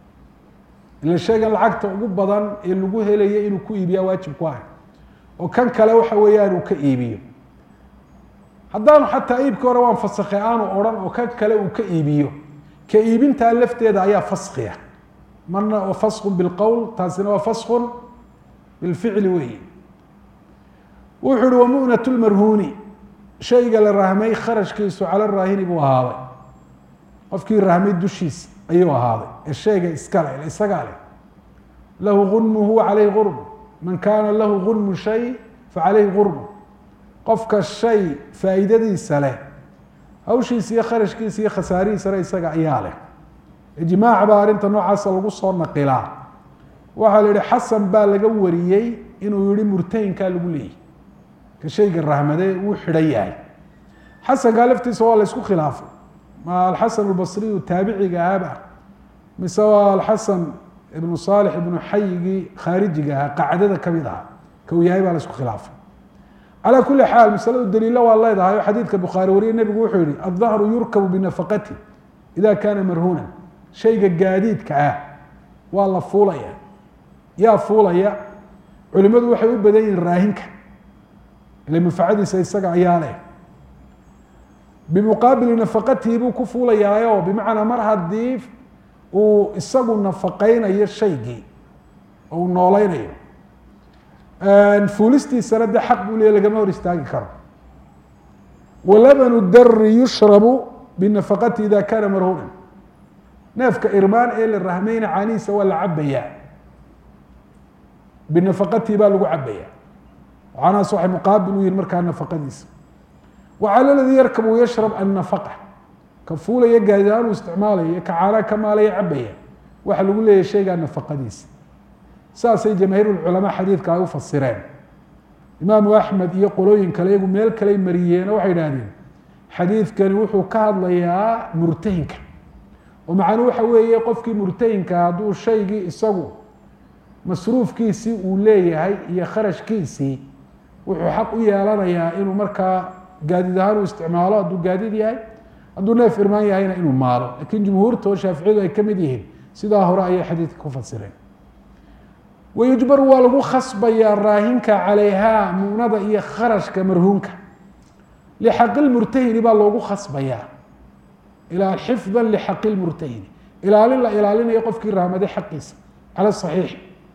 S1: ila shaygan lacagta ugu badan ee lagu helaya inuu ku iibiyaa waajib ku ah oo kan kale waxa weeyaan uu ka iibiyo haddaanu xataa iibkii hore waan fasakhay aanu odhan oo kan kale uu ka iibiyo ka iibintaa lafteeda ayaa faskiya marna waa faskun bilqowl taasina waa faskun bilficli weyi wuxuu uhi wamu'nat lmarhuuni shayga la rahmay kharashkiisu cala raahini buu ahaaday qofkii rahmay dushiisa ayuu ahaaday ee shayga iskale isagaa leh lahu gunmuhu calayhi gurm man kaana lahu gunmu shay facalayhi gurmu qofka shay faa'iidadiisa leh hawshiisa iyo kharashkiisa iyo khasaarihiisana isaga ayaa leh ijmaac baa arrinta noocaasa lagu soo naqilaa waxaa la yihi xasan baa laga wariyey inuu yihi murtahinkaa lagu leeyay ka shayga rahmade wuu xidhan yahay xasankaa laftiisa waa la ysku khilaafay ma alxasan albasriyu taabiciga ahaba mise waa alxasan ibnu saalix ibnu xayigii khaarijiga ahaa qacdada kamid ahaa kau yahay baa la isku khilaafay calaa kuli xaal masaladu daliilo waa leedahay oo xadiidka bukhaari wariye nebigu wuxuu yihi aلdahru yurkabu binafaqati ida kana marhuunan shayga gaadiidka ah waa la fuulaya yaa fuulaya culimadu waxay u badan yihiin raahinka ile manfacadiisa isaga ayaa leh bimuqaabili nafaqatihi buu ku fuulayaayo bimacnaa mar haddii uu isagu nafaqeynayo shaygii oo uu nooleynayo fuulistiisana de xaq buu leey lagama hor istaagi karo walabanu dari yushrabu binafaqati ida kana marhuunan neefka irmaan ee la rahmayna caanihiisa waa la cabayaa binafaqatihi baa lagu cabaya caanahaas waxay muqaabil u yihin markaa nafaqadiisa wacala ladii yarkabu yashrab annafaqa ka fuulaya gaadiaan uu isticmaalaya ka caanaa ka maalaya cabaya waxa lagu leeyahy shaygaa nafaqadiisa saasay jamaahiirulculamaa xadiidka ay u fasireen imaamu axmed iyo qolooyin kale iyagu meel kaley mariyeeno waxay idhahdeen xadiidkani wuxuu ka hadlayaa murtahinka oo macnuu waxa weeye qofkii murtahinka hadduu shaygii isagu masruufkiisii uu leeyahay iyo kharashkiisii wuxuu xaq u yeelanayaa inuu markaa gaadiid ahaan u isticmaalo hadduu gaadiid yahay hadduu neef irmaan yahayna inuu maalo lakiin jumhuurta oo shaaficiyadu ay ka mid yihiin sidaa hore ayay xadiidka ku fasireen wayujbaru waa lagu khasbayaa raahinka calayhaa muunada iyo kharashka marhuunka lixaqi lmurtahini baa loogu khasbayaa ilaa xifda lixaqi lmurtahini ilaalin la ilaalinayo qofkii rahmaday xaqiisa cala saxiix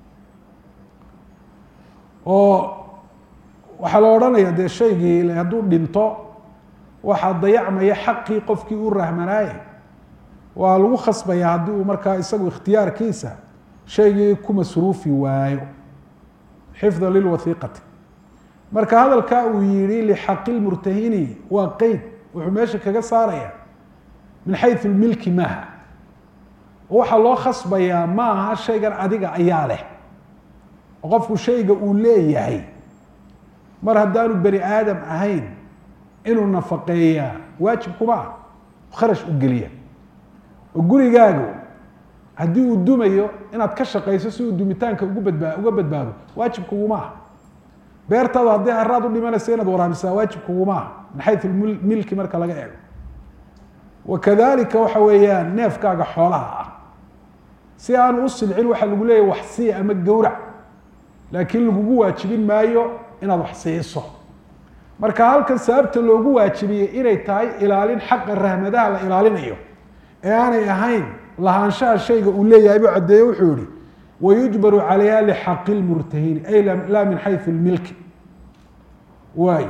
S1: oo waxaa la odhanaya dee shaygii hadduu dhinto waxaa dayacmaya xaqii qofkii u rahmanaaye waa lagu khasbaya haddii uu markaa isagu ikhtiyaarkiisa shaygii ku masruufi waayo xifda lilwathiiqati marka hadalkaa uu yihi lixaqi lmurtahini waa qeyd wuxuu meesha kaga saaraya min xayu lmilki maaha waxaa loo khasbayaa ma aha shaygan adiga ayaa leh oo qofku shayga uu leeyahay mar haddaanu bani aadam ahayn inuu nafaqeeyaa waajib kuma ah kharash u geliya oo gurigaagu haddii uu dumayo inaad ka shaqayso si uu dumitaanka ugu badbaa uga badbaado waajib kuguma aha beertaadu haddii haraad u dhimanayso inaad waraabisaa waajib kuguma aha min xayu milki marka laga eego wakadalika waxa weeyaan neefkaaga xoolaha ah si aanu u silcin waxaa lagu leeyahy wax sii ama gowrac laakiin lagugu waajibin maayo inaad wax siiso marka halkan sababta loogu waajibiyey inay tahay ilaalin xaqa rahmadaha la ilaalinayo ee aanay ahayn lahaanshaha shayga uu leeyahay buu caddeeye wuxuu yihi wayujbaru calayha lixaqi lmurtahini ay laa min xayu lmilki waay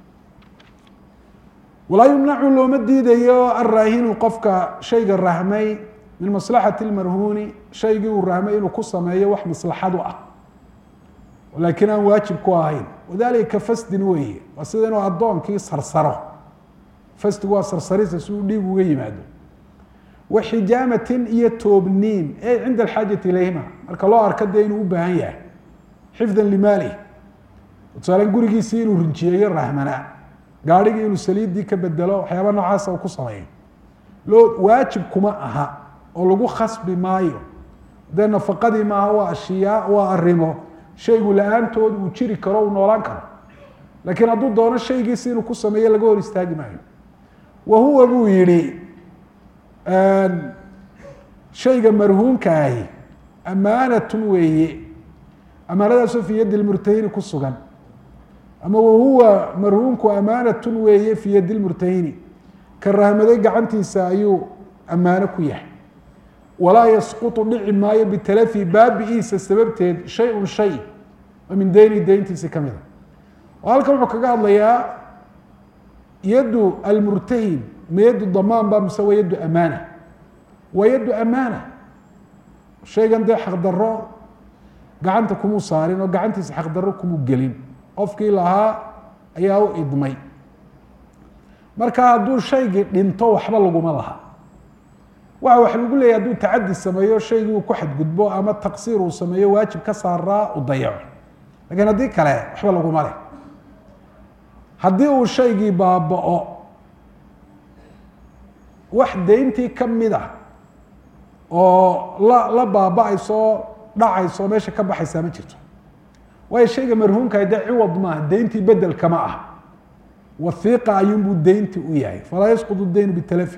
S1: walaa yumnacu looma diidayo alraahinu qofka shayga rahmay min maslaxati lmarhuuni shaygii uu rahmay inuu ku sameeyo wax maslaxad u ah laakiin aan waajib ku ahayn wadalika fasdin weeye waa sida inuu addoonkii sarsaro fasdigu waa sarsarisa si uu dhiig uga yimaado wa xijaamatin iyo toobniin e cinda alxaajati ilayhima marka loo arko dee inuu u baahan yahay xifdan limaalih tusaalen gurigiisii inuu rinjiyeeyo rahmanaa gaarhigii inuu saliiddii ka bedelo waxyaaba noocaasa uu ku sameeyo loo waajib kuma aha oo lagu khasbi maayo dee nafaqadii maaha waa ashiyaa waa arrimo shaygu la-aantood uu jiri karo uu noolaan karo laakiin hadduu doono shaygiisi inuu ku sameeyo laga hor istaagi maayo wa huwa buu yihi shayga marhuumka ahi amaanatun weeye amaanadaasoo fi yadi lmurtahini ku sugan ama wahuwa marhuumku amaanatun weeye fi yadi lmurtahini ka rahmaday gacantiisa ayuu ammaano ku yahay walaa yasqutu dhici maayo bitalafi baabi-iisa sababteed shay-un shay oo min deyni deyntiisi ka mida oo halkan wuxuu kaga hadlayaa yaddu almurtahin ma yaddu damaan ba mise waa yaddu amaana waa yaddu amaana shaygan dee xaqdarro gacanta kumuu saarin oo gacantiisa xaqdarro kumuu gelin qofkii lahaa ayaa u idmay marka hadduu shaygii dhinto waxba laguma laha waxa wax lagu leeyahy hadduu tacadi sameeyo shaygii uu ku xadgudbo ama taqsiir uu sameeyo waajib ka saaraa u dayaco lakiin haddii kale waxba laguma leh haddii uu shaygii baaba-o wax deyntii ka mid ah oo la la baaba-ayso dhacayso meesha ka baxaysaa ma jirto waayo shayga marhuumkaha dee ciwad maaha deyntii bedelkama ah wahiiqa ayuunbuu deyntii u yahay falaa yasquط deynu bitalafi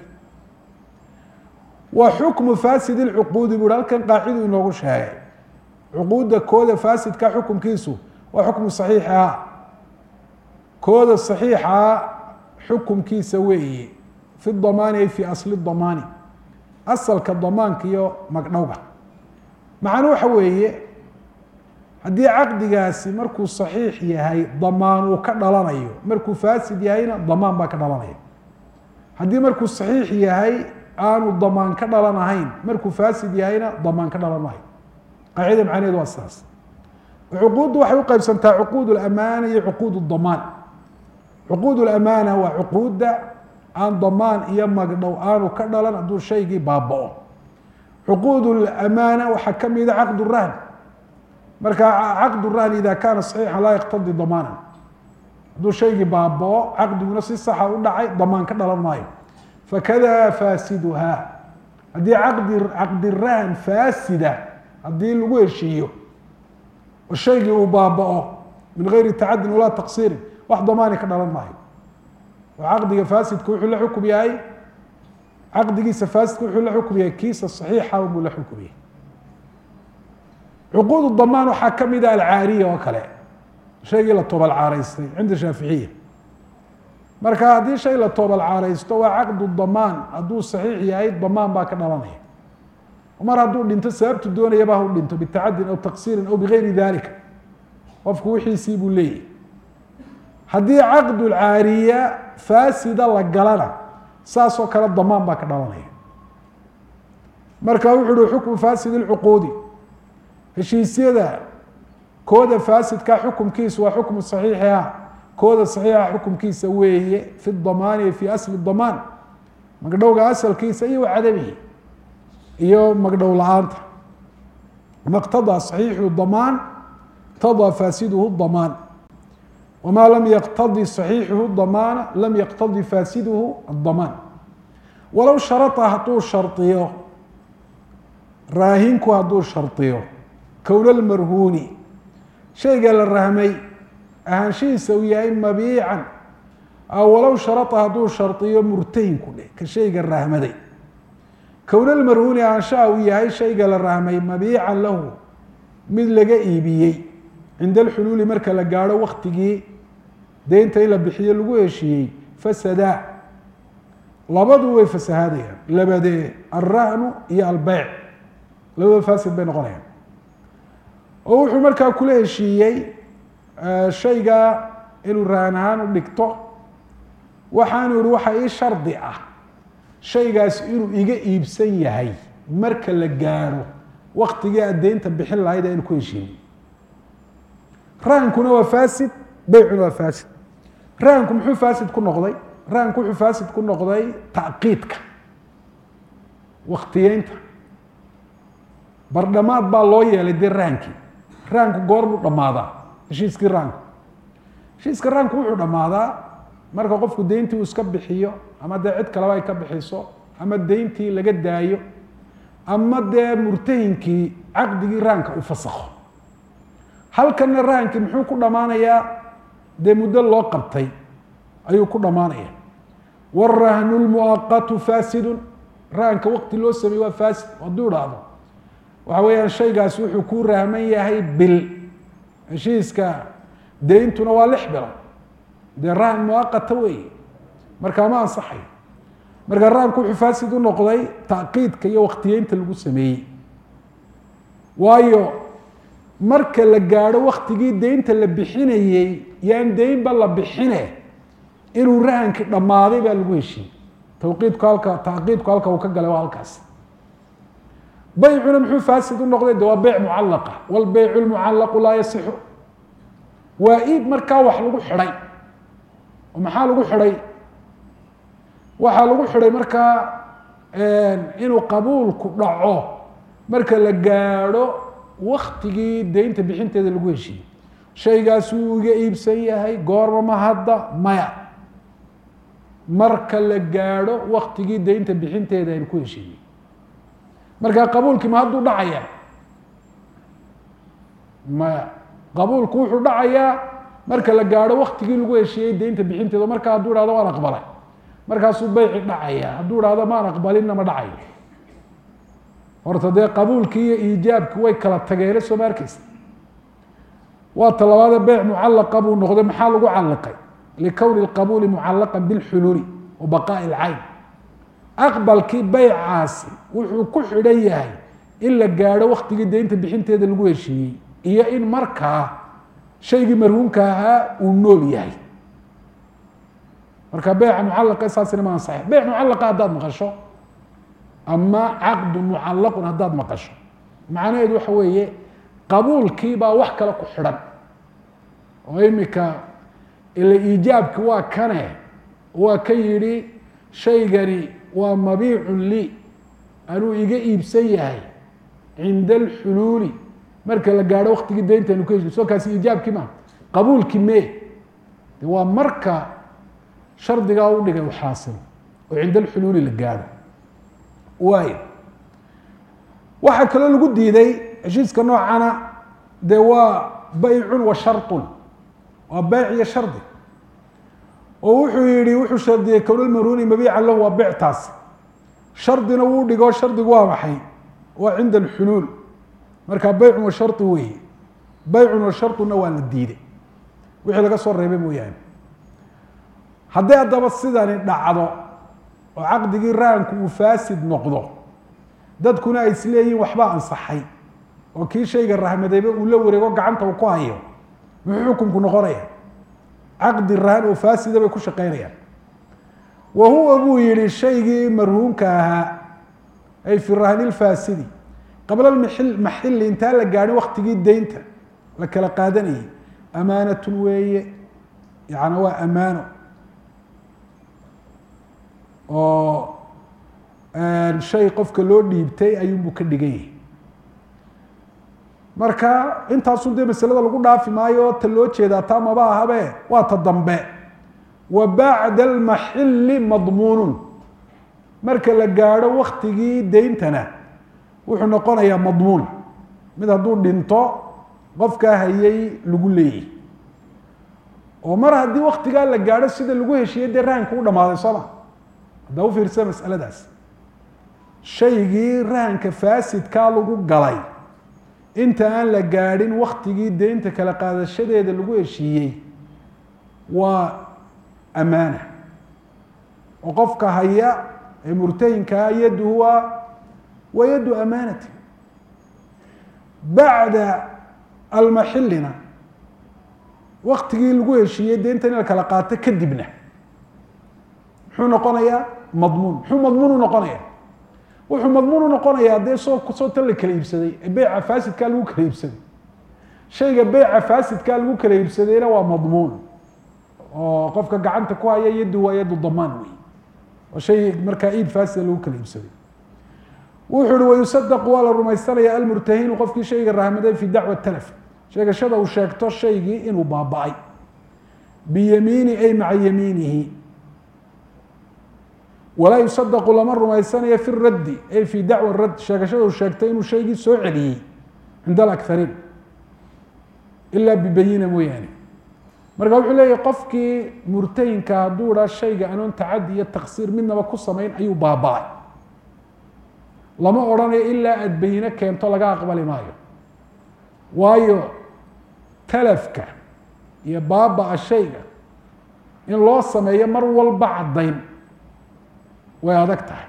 S1: wa xukmu fasid اcuquudi bu hi halkan qaacidu inoogu sheegay cuquudda kooda faasidka xukumkiisu waa xukmu صaxiixa kooda صaxiixa xukumkiisa weeye fi damaani ay fi asli damaani asalka damaanka iyo magdhowga macnu waxa weeye haddii caqdigaasi markuu صaxiix yahay damaan uu ka dhalanayo markuu faasid yahayna damaan baa ka dhalanaya haddii markuu صaxiix yahay aanu damaan ka dhalan ahayn markuu faasid yahayna damaan ka dhalan maayo qaacida macnaheed waa sidaas cuquuddu waxay u qaybsantaa cuquud اlamaana iyo cuquud اdamaan cuquud اlamaana waa cuquudda aan damaan iyo magdhow aanu ka dhalan hadduu shaygii baaba-o cuquud اlamaana waxaa ka mida caqd rahn marka caqd rahn ida kaana صaxiixa laa yaqtadi damaana hadduu shaygii baaba-o caqdiguna si saxa u dhacay damaan ka dhalan maayo fakada faasiduha haddii caqdi caqdi rahn faasida haddii lagu heshiiyo oo shaygii uu baaba-o min gayri tacadin walaa taqsiirin wax damaani ka dhalan maayo oo caqdiga faasidka wuxuu la xukum yahay caqdigiisa faasidka wuxuu la xukum yahay kiisa saxiixa buu la xukum yahay cuquud damaan waxaa ka mida alcaariya oo kale shaygii la toobal caaraystay cinda shaaficiya marka haddii shay la toobal caaraysto waa caqdu damaan hadduu saxiix yahay damaan baa ka dhalanaya mar hadduu dhinto sababtu doonayaba hau dhinto bitacadin aw taqsiirin aw bigayri dalika qofku wixiisii buu leeyahy haddii caqdu lcaariya faasida la galana saasoo kale damaan baa ka dhalanaya marka wuxu uhi xukmu faasid lcuquudi heshiisyada kooda faasidka xukumkiisu waa xukmu saxiixiha kooda saxiixa xukumkiisa weeye fi damaani fi asli damaan magdhowga asalkiisa iyo wacadamihi iyo magdhow la-aanta ma qtadaa صaxiixu damaan اqtadaa faasiduhu damaan wma lam yaqtadi صaxiixuhu damaana lam yaqtadi faasiduhu الdamaan walow sharطa hadduu shariyo raahinku hadduu shariyo kown اlmarhuuni shayga la rahmay ahaanshihiisa uu yahay mabiican walow sharطa hadduu shariyo murtahinku dheh ka shayga rahmaday kown lmarhuuni ahaanshaha uu yahay shayga la rahmay mabiican lahu mid laga iibiyey cinda alxuluuli marka la gaadho waktigii deynta in la bixiyo lagu heshiiyey fasadaa labadu way fasahaadayaan labadee alrahnu iyo albeyc labadaba fasid bay noqonayaan oo wuxuu markaa kula heshiiyey shaygaa inuu rahan ahaan u dhigto waxaanu yihi waxa ii shardi ah shaygaas inuu iga iibsan yahay marka la gaadho waktigii aad deynta bixin lahayd aynu ku heshiinay rahankuna waa fasid beycuna waa fasid rahanku muxuu fasid ku noqday rahanku wuxuu fasid ku noqday tacqiidka waktiyeynta bardhamaad baa loo yeelay dee rahankii rahanku goor buu dhammaadaa heshiiskii rahanku heshiiska rahanku wuxuu dhammaadaa marka qofku deyntii uu iska bixiyo ama dee cid kaleba ay ka bixiso ama deyntii laga daayo ama dee murtahinkii caqdigii rahanka uu fasakho halkanna rahankii muxuu ku dhammaanayaa dee muddo loo qabtay ayuu ku dhammaanaya wاrahnu lmuaqatu fasidun rahanka waqti loo sameeye waa fasid hadduu dhahdo waxa weeyaan shaygaas wuxuu ku rahman yahay bil heshiiska deyntuna waa lix bilo dee rahan muaqata weeye markaa ma ansaxayo marka rahanku wuxuu fasid u noqday tacqiidka iyo waktiyeynta lagu sameeyey waayo marka la gaadho waktigii deynta la bixinayey yaan deynba la bixine inuu rahankii dhammaaday baa lagu heshiiyey tawqiidku halka tacqiidku halka uu ka galay waa halkaas baycuna muxuu fasid u noqday de waa beyc mucallaqa wlbeycu lmucallaqu laa yasixu waa iib markaa wax lagu xidhay oo maxaa lagu xidhay waxaa lagu xidhay markaa inuu qabuulku dhaco marka la gaadho waktigii deynta bixinteeda lagu heshiiyey shaygaas wuu iga iibsan yahay goorma ma hadda maya marka la gaadho waktigii deynta bixinteeda aynu ku heshiiyey markaa qabuulkii ma hadduu dhacaya maya qabuulku wuxuu dhacayaa marka la gaadho waktigii lagu heshiiyey deynta bixinteeda markaa hadduu ihahdo waan aqbalay markaasuu beyci dhacaya hadduu ihahdo maan aqbalinna ma dhacayo horta dee qabuulkii iyo iijaabki way kala tageene soo ma arkeysa waa talabaade beyc mucallaqa buu noqday maxaa lagu calliqay likowni qabuuli mucallaqa bilxuluuli wa baqaa'i lcayn aqbalkii beycaasi wuxuu ku xidhan yahay in la gaadho waktigii deynta bixinteeda lagu heshiiyey iyo in markaa shaygii marhuumka ahaa uu nool yahay marka beyca mucallaqa saasina ma ansaxay beyc mucallaqa haddaad maqasho ama caqdu mucallaqun haddaad maqasho macnaheedu waxa weeye qabuulkii baa wax kale ku xidhan oo imika ila iijaabki waa kane waa ka yidhi shaygani waa mabiicun lii anuu iga iibsan yahay cinda alxuluuli marka la gaadho waktigii deyntaynu ka heshiy soo kaasi iijaabkii ma qabuulkii mee de waa marka shardigaa u dhigay u xaasilo oo cinda alxuluuli la gaadho waay waxaa kaloo lagu diiday heshiiska noocana dee waa baycun wa sharطun waa beyc iyo shardi oo wuxuu yihi wuxuu shardiyey kownalmaruni mabiican lahu waa beyctaas shardina wuu dhigo shardigu waa maxay waa cinda alxuluul marka beycun wa shari weeye beycun wa sharطuna waa la diiday wixii laga soo reebay mooyaane haddii haddaba sidani dhacdo oo caqdigii rahanku uu faasid noqdo dadkuna ay isleeyihin waxbaa ansaxay oo kii shayga rahmadayba uu la wareego gacanta uu ku hayo muxuu xukunku noqonaya caqdi rahan oo faasida bay ku shaqeynayaan wa huwa buu yihi shaygii marhuumka ahaa ay fi rahni lfaasidi qabla mil maxili intaan la gaadhin waktigii deynta la kala qaadanayay amaanatun weeye yani waa amaano oo shay qofka loo dhiibtay ayuunbuu ka dhigan yahay marka intaasun dee masalada lagu dhaafi maayo ta loo jeedaa taa maba ahabe waa ta dambe wa bacda almaxili madmuunun marka la gaadho waktigii deyntana wuxuu noqonayaa madmuun mid hadduu dhinto qofkaa hayay lagu leeyahy oo mar haddii waktigaa la gaadho sida lagu heshiiyey dee rahanka u dhamaaday sooma haddaa u fiirsa masaladaas shaygii rahanka faasidkaa lagu galay inta aan la gaadhin waktigii deynta kala qaadashadeeda lagu heshiiyey waa amaana oo qofka haya ee murtahinkaa yaddu waa waa yaddu amaanati bacda almaxilina waktigii lagu heshiiyey deynta in la kala qaato kadibna muxuu noqonayaa madmuun muxuu madmuun u noqonaya wuxuu madmuun u noqonayaa dee soo soo tan la kala iibsaday ee beyca faasidkaa lagu kala iibsaday shayga beyca faasidkaa lagu kala iibsadayna waa madmuun oo qofka gacanta ku haya yaddu waa yaddu damaan wey oo shay markaa iib faasida lagu kala iibsaday wuxuu uhi wayusadaqu waa la rumaysanaya almurtahinu qofkii shayga rahmaday fi dacwa talaf sheegashada uu sheegto shaygii inuu baaba-ay biyamiini ay maca yamiinihi walaa yusadaqu lama rumaysanayo fi raddi ay fi dacwa radd sheegashada uu sheegtay inuu shaygii soo celiyey cinda alakariin ilaa bibayina mooyaane marka wuxuu leeyahy qofkii murtahinka hadduu dhaa shayga anoon tacadi iyo taksiir midnaba ku samayn ayuu baaba-ay lama odhanayo ilaa aada bayine keento laga aqbali maayo waayo talafka iyo baaba-a shayga in loo sameeyo mar walba caddayn way adag tahay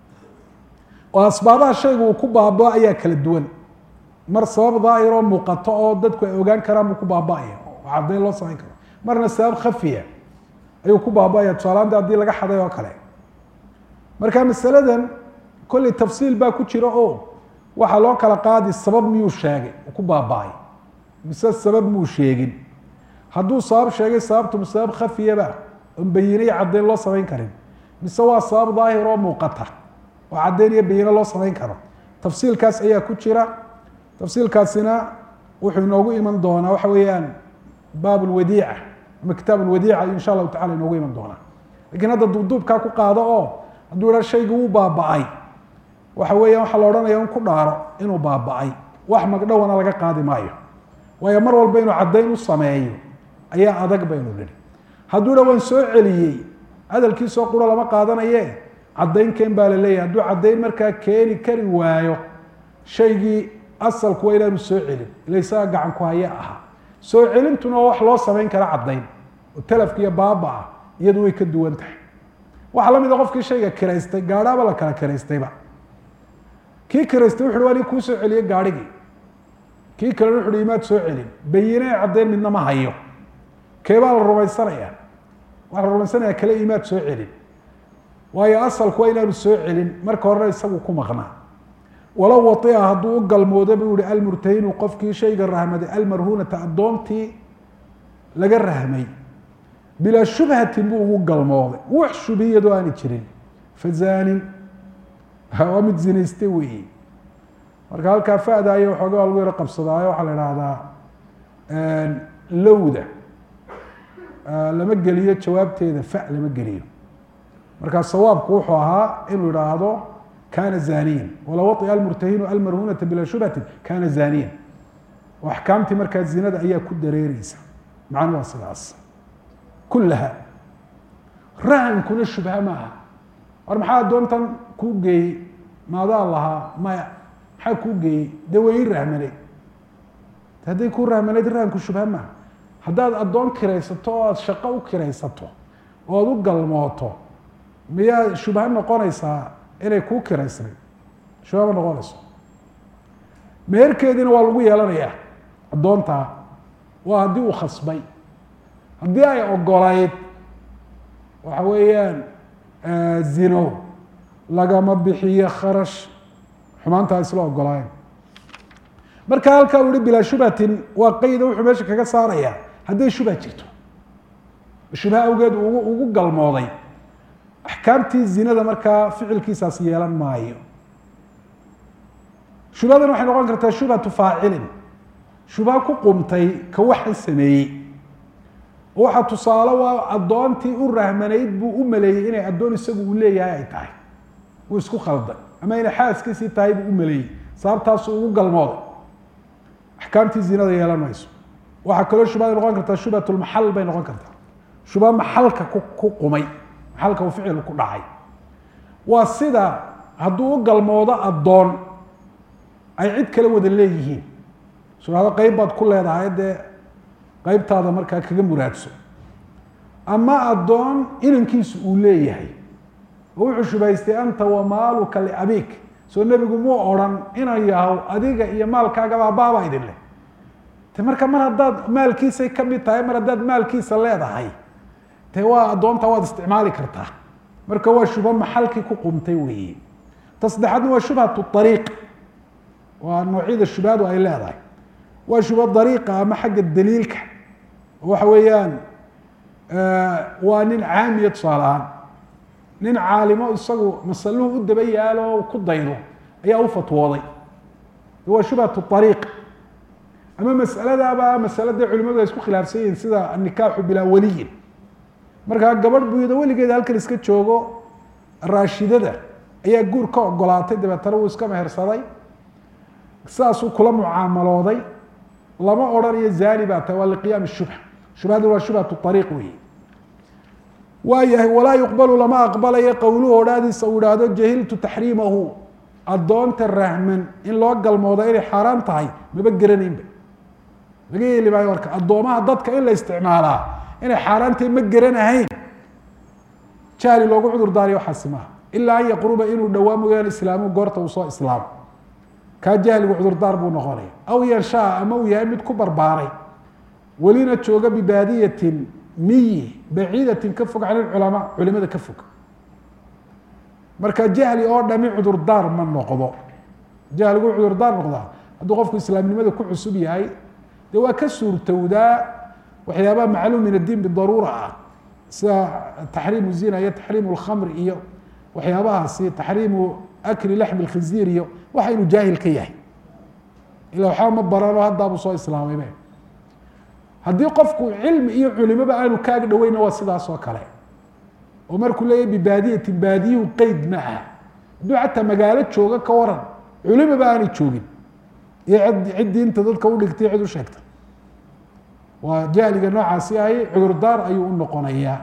S1: oo asbaabaha shayga uu ku baaba ayaa kala duwan mar sabab daahiroo muuqato oo dadku ay ogaan karaan buu ku baaba-aya oo caddayn loo samayn karo marna sabab khafiya ayuu ku baaba-aya tusaalaanta haddii laga xaday oo kale marka masaladan kolley tafsiil baa ku jira oo waxaa loo kala qaadi sabab miyuu sheegay uu ku baaba-ay mise sabab muu sheegin hadduu sabab sheegay sababtu sabab khafiyaba oon bayinay caddayn loo samayn karin mise waa sabab daahir oo muuqata oo caddayn iyo bayino loo samayn karo tafsiilkaas ayaa ku jira tafsiilkaasina wuxuu inoogu iman doonaa waxa weeyaan baab lwadiica ama kitaab lwadiica insha allahu tacala inoogu iman doonaa lakiin hadda duubduubkaa ku qaado oo hadduu idha shaygi wuu baaba-ay waxa weeya waxaa la odhanaya in ku dhaaro inuu baaba-ay wax magdhowana laga qaadi maayo waayo mar walba inuu caddayn u sameeyo ayaa adag baynu nihi hadduu dha waan soo celiyey hadalkiisoo quro lama qaadanaye caddayn keen baa la leeyahay hadduu caddayn markaa keeni kari waayo shaygii asalku waa inaanu soo celin ila isaga gacan ku haya ahaa soo celintuna waa wax loo samayn kara caddayn oo talafka iyo baaba ah iyadu way ka duwan tahay waxaa la mid a qofkii shayga kiraystay gaadhaaba la kala kiraystayba kii kiraystay wuxu uhi waa nin kuu soo celiyey gaadhigii kii kalena wuxu uhi imaad soo celin bayine caddayn midna ma hayo keebaa la rumaysanaya waxaa la rumaysanaya kale imaad soo celin waayo asalku waa inaanu soo celin marka horena isagu ku maqnaa walow waia hadduu u galmoodo buu yihi almurtahinu qofkii shayga rahmaday almarhuunata addoontii laga rahmay bilaa shubhatin buu ugu galmooday wax shubhiyadoo aani jirin fazaanin waa mid zinaystay weeye marka halkaa fada aya waxooga waa lagu yaro qabsadaayo waxaa la ihahdaa lowda lama geliyo jawaabteeda fa lama geliyo markaa sawaabku wuxuu ahaa inuu idhaahdo kana zaniyan walow waطia almurtahinu almarhunata bilaa shubhatin kana zaniyan oo axkaamtii markaa zinada ayaa ku dareereysa macnu waa sidaas kulaha rahankuna shubha ma aha war maxaa addoontan kuu geeyey maadaa lahaa maya maxaa kuu geeyey dee way ii rahmaneyd hadday kuu rahmaneyd rahanku shubha maaha haddaad addoon kiraysato oo aada shaqo u kiraysato oo ad u galmooto miyaa shubha noqonaysaa inay kuu kiraysnayd shubha ma noqonayso meherkeediina waa lagu yeelanayaa addoontaa waa haddii uu khasbay haddii ay ogolayd waxa weeyaan zino lagama bixiyo kharash xumaantaa isla ogolaayeen marka halkaa u yihi bilaa shubhatin waa qayda wuxuu meesha kaga saarayaa hadday shubha jirto shubha awgeed ugu ugu galmooday axkaamtii zinada markaa ficilkiisaas yeelan maayo shubhadan waxay noqon kartaa shubhatu faacilin shubha ku qumtay ka waxan sameeyey oo waxaa tusaale waa addoontii u rahmanayd buu u maleeyey inay addoon isagu uu leeyahay ay tahay wuu isku khalday ama inay xaaskiisii tahay buu u maleeyey sababtaasu ugu galmooday axkaamtii zinada yeelan mayso waxaa kaloo shubhada noqon kartaa shubhatulmaxal bay noqon kartaa shubha maxalka ku ku qumay maxalka uu ficil ku dhacay waa sida hadduu u galmoodo addoon ay cid kala wada leeyihiin shubhado qeyb baad ku leedahay dee qeybtaada markaa kaga muraadso ama addoon inankiisu uu leeyahay oo wuxuu shubaystay anta wa maaluka liabik soo nebigu muu odhan inan yahow adiga iyo maalkaagaba abaaba idin leh te marka mar haddaad maalkiisay ka mid tahay mar haddaad maalkiisa leedahay te waa addoonta waad isticmaali kartaa marka waa shubho maxalkii ku qumtay weeye ta saddexaadna waa shubhatu ariiq waa noocyada shubhadu ay leedahay waa shubho dariiqa ama xagga daliilka waxa weeyaan waa nin caamiya tusaale ahaan nin caalimo isagu masaluhu u daba yaalo ku daydo ayaa u fatwooday waa shubhatu ariiq ama masaladaaba masalada culimadu ay isku khilaafsan yihiin sida anikaaxu bilaa waliyin markaa gabadh buyado weligeeda halkan iska joogo raashidada ayaa guur ka ogolaatay dabeetana wuu iska mehersaday sidaasuu kula mucaamalooday lama odhanayo zani baa tahay waa liqiyaam shubha shubhadu waa shubhatu ariiq weyi waayahay walaa yuqbalu lama aqbalayo qowluhu odhaadiisa uu ihahdo jahiltu taxriimahu addoonta rahman in loo galmoodo inay xaaraan tahay maba geranaynba laga yeeli maayo marka addoomaha dadka in la isticmaalaa inay xaaraantahay ma geranahayn jahli loogu cudur daariyo waxaasi maaha ilaa an yaqruba inuu dhowaa mooyaane islaamu goorta uu soo islaamo kaa jahligu cudurdaar buu noqonaya aw yanshaa ama uu yahay mid ku barbaaray welina jooga bibaadiyatin miyi baciidatin ka fog can ilculamaa culimada ka fog marka jahli oo dhami cudurdaar ma noqdo jahligu cudurdaar noqdaa hadduu qofku islaamnimada ku cusub yahay dee waa ka suurtowdaa waxyaabaha macluum min addiin bidaruura ah sida taxriimu zina iyo taxriimu lkhamr iyo waxyaabahaasi taxriimu akli laxmi lkhinziir iyo waxa inuu jaahil ka yahay ila waxba ma barano haddaabuu soo islaamaybe haddii qofku cilmi iyo culimoba aanu kaaga dhaweyna waa sidaas oo kale oo markuu leeyahy bibaadiyatin baadiyuhu qeyd ma aha hadduu xataa magaalo jooga ka waran culimoba aanay joogin iyo cid diinta dadka udhigtay cid u sheegta waa jahliga noocaasi ahi cudurdaar ayuu u noqonayaa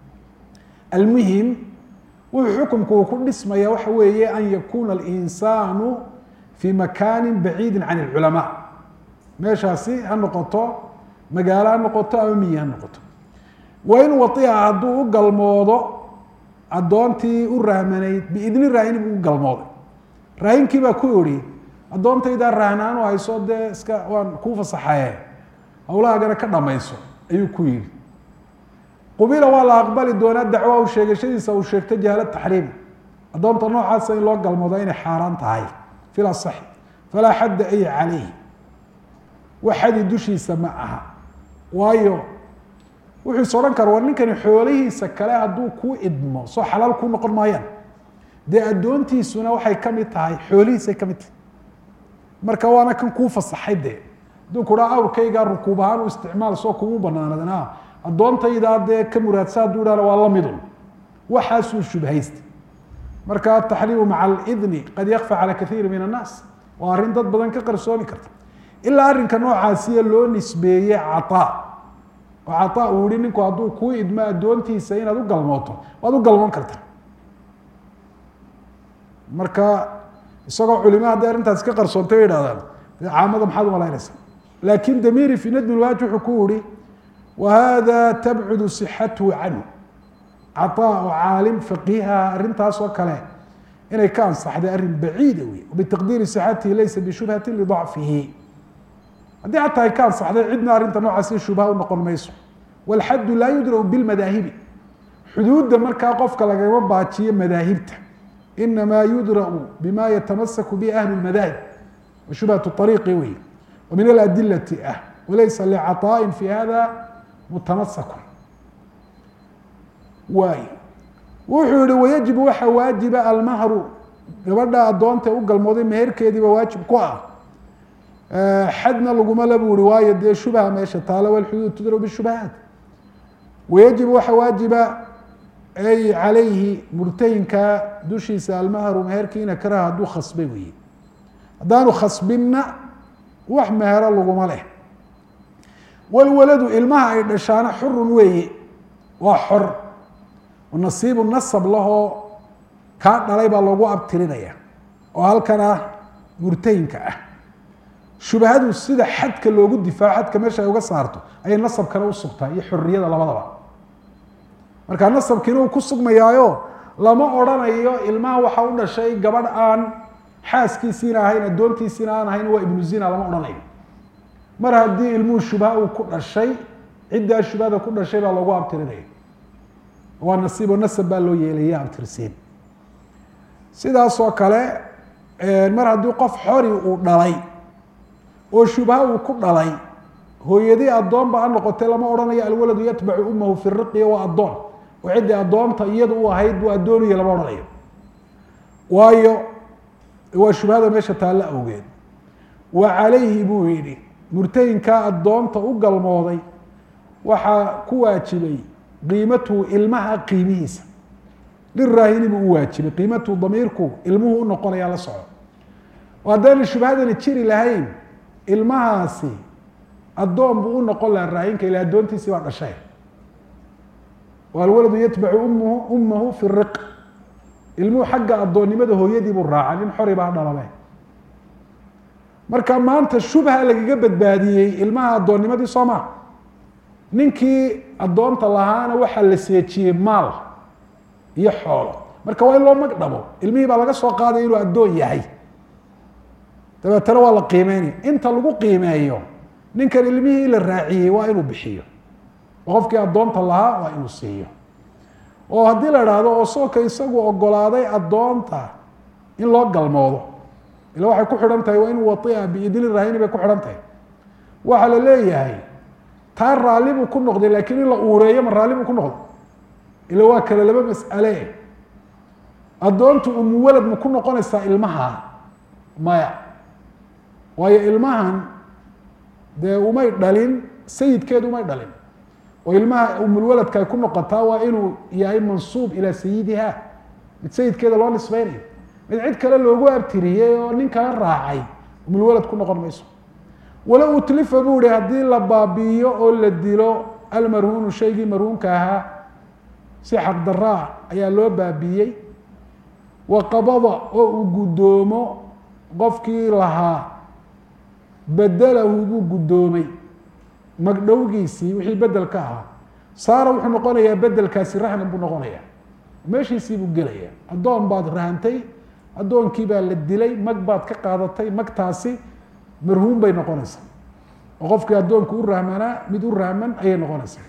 S1: almuhim wuxuu xukumku uu ku dhismaya waxa weeye an yakuna alinsaanu fii makaani baciidi can اlculamaa meeshaasi ha noqoto magaalo ha noqoto ama miyi ha noqoto wain waia hadduu u galmoodo addoontii u rahmanayd biidni raahini buu u galmooday raahinkii baa ku ihi addoontaydaa rahnaan u hayso dee iska waan kuu fasaxaye hawlahaagana ka dhamayso ayuu ku yihi qubila waa la aqbali doonaa dacwa u sheegashadiisa uu sheegto jahla taxriim addoonta noocaasa in loo galmoodo inay xaaraan tahay fil asaxi falaa xadda ay calayh wax xadi dushiisa ma aha waayo wuxuu is odhan kara war ninkani xoolihiisa kale hadduu kuu idmo soo xalaal kuu noqon maayaan dee addoontiisuna waxay ka mid tahay xoolihiisay ka mid tahay marka waana kan kuu fasaxay dee hadduu kuhaa awrkaygaa rukuub ahaan u isticmaal soo kumu banaanadan addoontaydaa dee ka muraadsa hadduu dhahna waa la midun waxaasuu shubhaysta marka ataxriimu maca alidni qad yakfa cala kaiiri min annaas waa arrin dad badan ka qarsoomi karta ilaa arrinka noocaasiya loo nisbeeye cataa oo cataa uu yihi ninku hadduu kuu idmo addoontiisa inaad u galmooto waad u galmoon karta marka isagoo culimo hadday arrintaas ka qarsoontay bay idhahdaan dee caamada maxaad umalaynaysa laakin damiri fi nadmi lwaaj wuxuu ku yihi whada tabcudu sixathu canhu cataa oo caalim faqiiha arrintaas oo kale inay ka ansaxday arrin baciida wey bitaqdiiri sixatihi laysa bishubhati lidacfihi haddii xataa ay ka ansaxday cidna arrinta noocaasi shubha u noqon mayso walxaddu laa yudra'u bilmadaahibi xuduudda markaa qofka lagama baajiyo madaahibta inamaa yudra'u bima yatamasaku bi ahlu lmadaahib wa shubhatu ariiqi wey wa min aladilati ah walaysa licaطaa'in fi hada mutamasakun waay wuxuu yihi wayajibu waxa waajiba almahru gabadha addoonta u galmooday meherkeediiba waajib ku ah xadna laguma la buu ihi waayo dee shubha meesha taalo walxuduud tudrab bishubahaat wayajibu waxa waajiba ay calayhi murtahinka dushiisa almahru meherkiina karaha hadduu khasbay weeye haddaanu khasbinna wax mehero laguma leh walwaladu ilmaha ay dhashaana xurun weeye waa xor nasiibu nasab lahoo kaa dhalay baa loogu abtirinaya oo halkan ah murtahinka ah shubahadu sida xadka loogu difaaco xadka meesha ay uga saarto ayay nasabkana usugtaa iyo xoriyada labadaba marka nasabkiina uu ku sugmayaayo lama odrhanayo ilmaha waxa u dhashay gabadh aan xaaskiisiina ahayn addoontiisiina aan ahayn waa ibnu zina lama odhanayo mar haddii ilmuhu shubha uu ku dhashay ciddaa shubhada ku dhashay baa loogu abtirinaya waa nasiibo nasab baa loo yeelaya abtirsiin sidaasoo kale mar haddii qof xori uu dhalay oo shubha uu ku dhalay hooyadii addoonba ha noqotay lama odhanayo alwaladu yatbacu umahu fi riqiya waa addoon oo ciddii addoonta iyadu u ahayd buu addoonaya lama odhanayo waayo waa shubhada meesha taallo awgeed wa calayhi buu yidhi murtahinkaa addoonta u galmooday waxaa ku waajibay qiimatuhu ilmaha qiimihiisa liraahini buu u waajibay qiimatuhu damiirku ilmuhu u noqonaya la soco oo haddaana shubhadani jiri lahayn ilmahaasi addoon buu u noqon lahaa raahinka ila addoontiisii baa dhashay alwaladu yatbacu umhu umahu fi riq ilmuhu xagga addoonnimada hooyadii buu raacay nin xori baa dhalabe marka maanta shubha lagaga badbaadiyey ilmaha addoonnimadii soo maa ninkii addoonta lahaana waxaa la seejiyey maal iyo xoolo marka waa in loo magdhabo ilmihii baa laga soo qaaday inuu addoon yahay dabeetana waa la qiimeynaya inta lagu qiimeeyo ninkan ilmihii la raaciyey waa inuu bixiyo oo qofkii addoonta lahaa waa inuu siiyo oo haddii la idhaahdo oo soonka isagu ogolaaday addoonta in loo galmoodo ila waxay ku xidhan tahay waa inuu waia biidni rahini bay ku xidhan tahay waxaa la leeyahay taa raalli buu ku noqday laakiin in la uureeyo ma raalli buu ku noqday ila waa kale laba mas'ale addoontu umu walad ma ku noqonaysaa ilmaha maya waayo ilmahan dee umay dhalin sayidkeedu umay dhalin oo ilmaha umulwaladka ay ku noqotaa waa inuu yahay mansuub ilaa sayidiha mid sayidkeeda loo nisbeynayo mid cid kale loogu abtiriyey oo nin kala raacay umulwalad ku noqon mayso walow utlifa buu ihi haddii la baabi'iyo oo la dilo almarhuunu shaygii marhuunka ahaa si xaqdaraa ayaa loo baabiiyey wa qabada oo uu guddoomo qofkii lahaa bedelahu buu guddoomay magdhowgiisii wixii bedelka ahaa saara wuxuu noqonayaa bedelkaasi rahnan buu noqonaya meeshiisii buu gelaya addoon baad rahantay addoonkii baa la dilay mag baad ka qaadatay magtaasi marhuum bay noqonaysaa oo qofkii addoonku u rahmanaa mid u rahman ayay noqonaysaa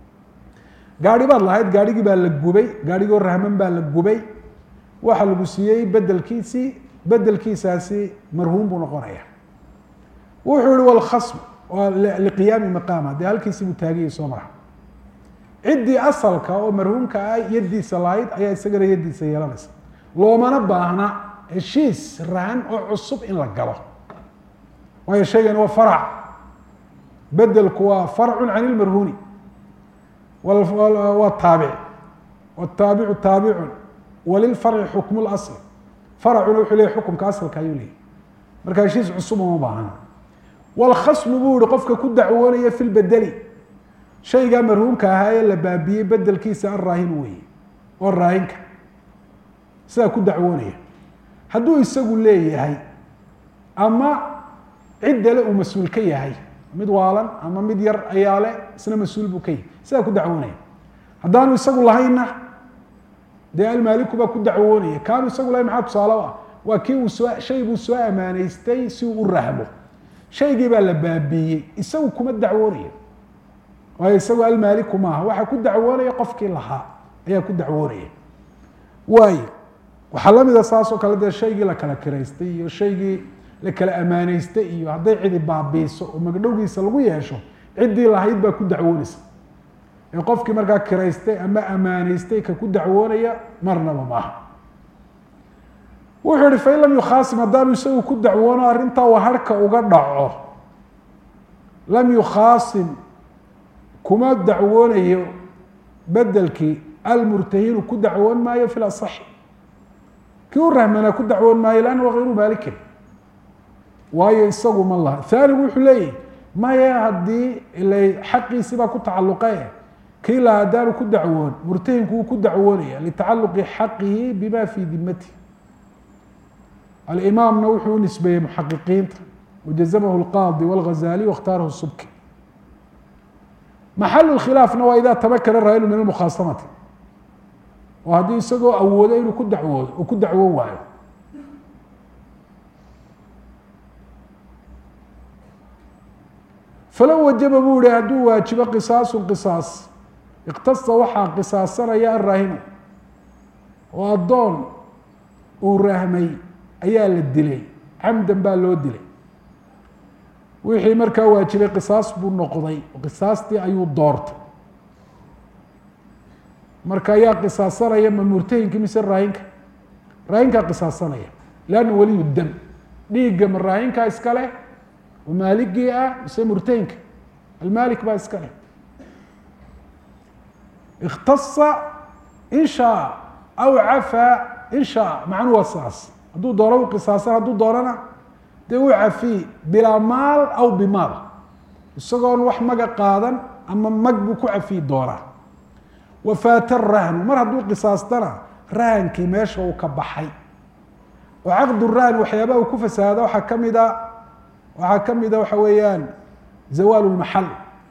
S1: gaari baad lahayd gaarhigii baa la gubay gaarhigoo rahman baa la gubay waxa lagu siiyey bedelkiisii bedelkiisaasi marhuum buu noqonaya wuxuu ihi walkhasm waa liqiyaami maqaama dee halkiisii buu taagiyay soo mara ciddii asalka oo marhuumka ah yaddiisa lahayd ayaa isagana yaddiisa yeelanaysa loomana baahna heshiis rahan oo cusub in la galo waayo shaygani waa farac bedelku waa farcun can ilmarhuuni waa taabic wtaabicu taabicun walilfarci xukmu lasl faracuna wuxuu leeyahy xukumka asalka ayuu leeyahy marka heshiis cusub uma baahna walkhasmu buu yihi qofka ku dacwoonaya fi lbedeli shaygaa marhuumka ahaa ee la baabiyey bedelkiisa araahin weeye oo raahinka sidaa ku dacwoonaya hadduu isagu leeyahay ama ciddale uu mas-uul ka yahay mid waalan ama mid yar ayaa le isna mas-uul buu ka yahay sidaa ku dacwoonaya haddaanu isagu lahaynna dee almaaliku baa ku dacwoonaya kaanu isagu lahayn maxaa tusaale u ah waa kii uu soo shay buu soo amaaneystay si uu u rahmo shaygii baa la baabiiyey isagu kuma dacwoonayo waayo isagu almaaliku maaha waxaa ku dacwoonaya qofkii lahaa ayaa ku dacwoonaya waayo waxaa lamida saasoo kale dee shaygii la kala kiraystay iyo shaygii la kala amaaneystay iyo hadday cidi baabiiso oo magdhowgiisa lagu yeesho ciddii lahayd baa ku dacwoonaysa ee qofkii markaa kiraystay ama amaaneystay ka ku dacwoonaya marnaba maaha wuxuu ihi fain lam yukhaasim haddaanu isagu ku dacwoono arrintaa uu harhka uga dhaco lam yukhaasim kuma dacwoonayo bedelkii almurtahinu ku dacwoon maayo fi lasaxi kii u rahmanaa ku dacwoon maayo lanna waa hayru maalikin waayo isagu ma laha haanigu wuxuu leeyahy maya haddii ila xaqiisii baa ku tacalluqe kii la haddaanu ku dacwoon murtahinku wuu ku dacwoonaya litacaluqi xaqihi bima fii dimatihi alimaamna wuxuu u nisbeeyey muxaqiqiinta wajazamahu lqaadi wاlghazali waاkhtaarahu subki maxalu khilaafna waa ida tamakana raayilu min almukhaasamati oo haddii isagoo awoodo inuu ku dacwoodo uu ku dacwo waayo falow wajaba buu yihi hadduu waajibo qisaasun qisaas iktasa waxaa qisaasanaya araahimu oo addoon uu rahmay ayaa la dilay camdan baa loo dilay wixii markaa waajibay qisaas buu noqday qisaastii ayuu doortay marka ayaa qisaasanaya ma murtahinka mise raahinka raahinkaa qisaasanaya lanna waliyu dam dhiigga ma raahinkaa iska leh oo maaligii ah mise murtahinka almaalik baa iska leh ikhtasa in shaa aw cafaa in shaa macnuu waa saas hadduu doono u qisaasan hadduu doonana dee u cafiy bilaa maal aw bimaal isagoon wax maga qaadan ama mag buu ku cafiyi doonaa wafaata rahnu mar hadduu qisaastana rahankii meesha uu ka baxay oo caqdu rahn waxyaabaha uu ku fasahaada waxaa kamid a waxaa kamida waxa weeyaan zawaal lmaxal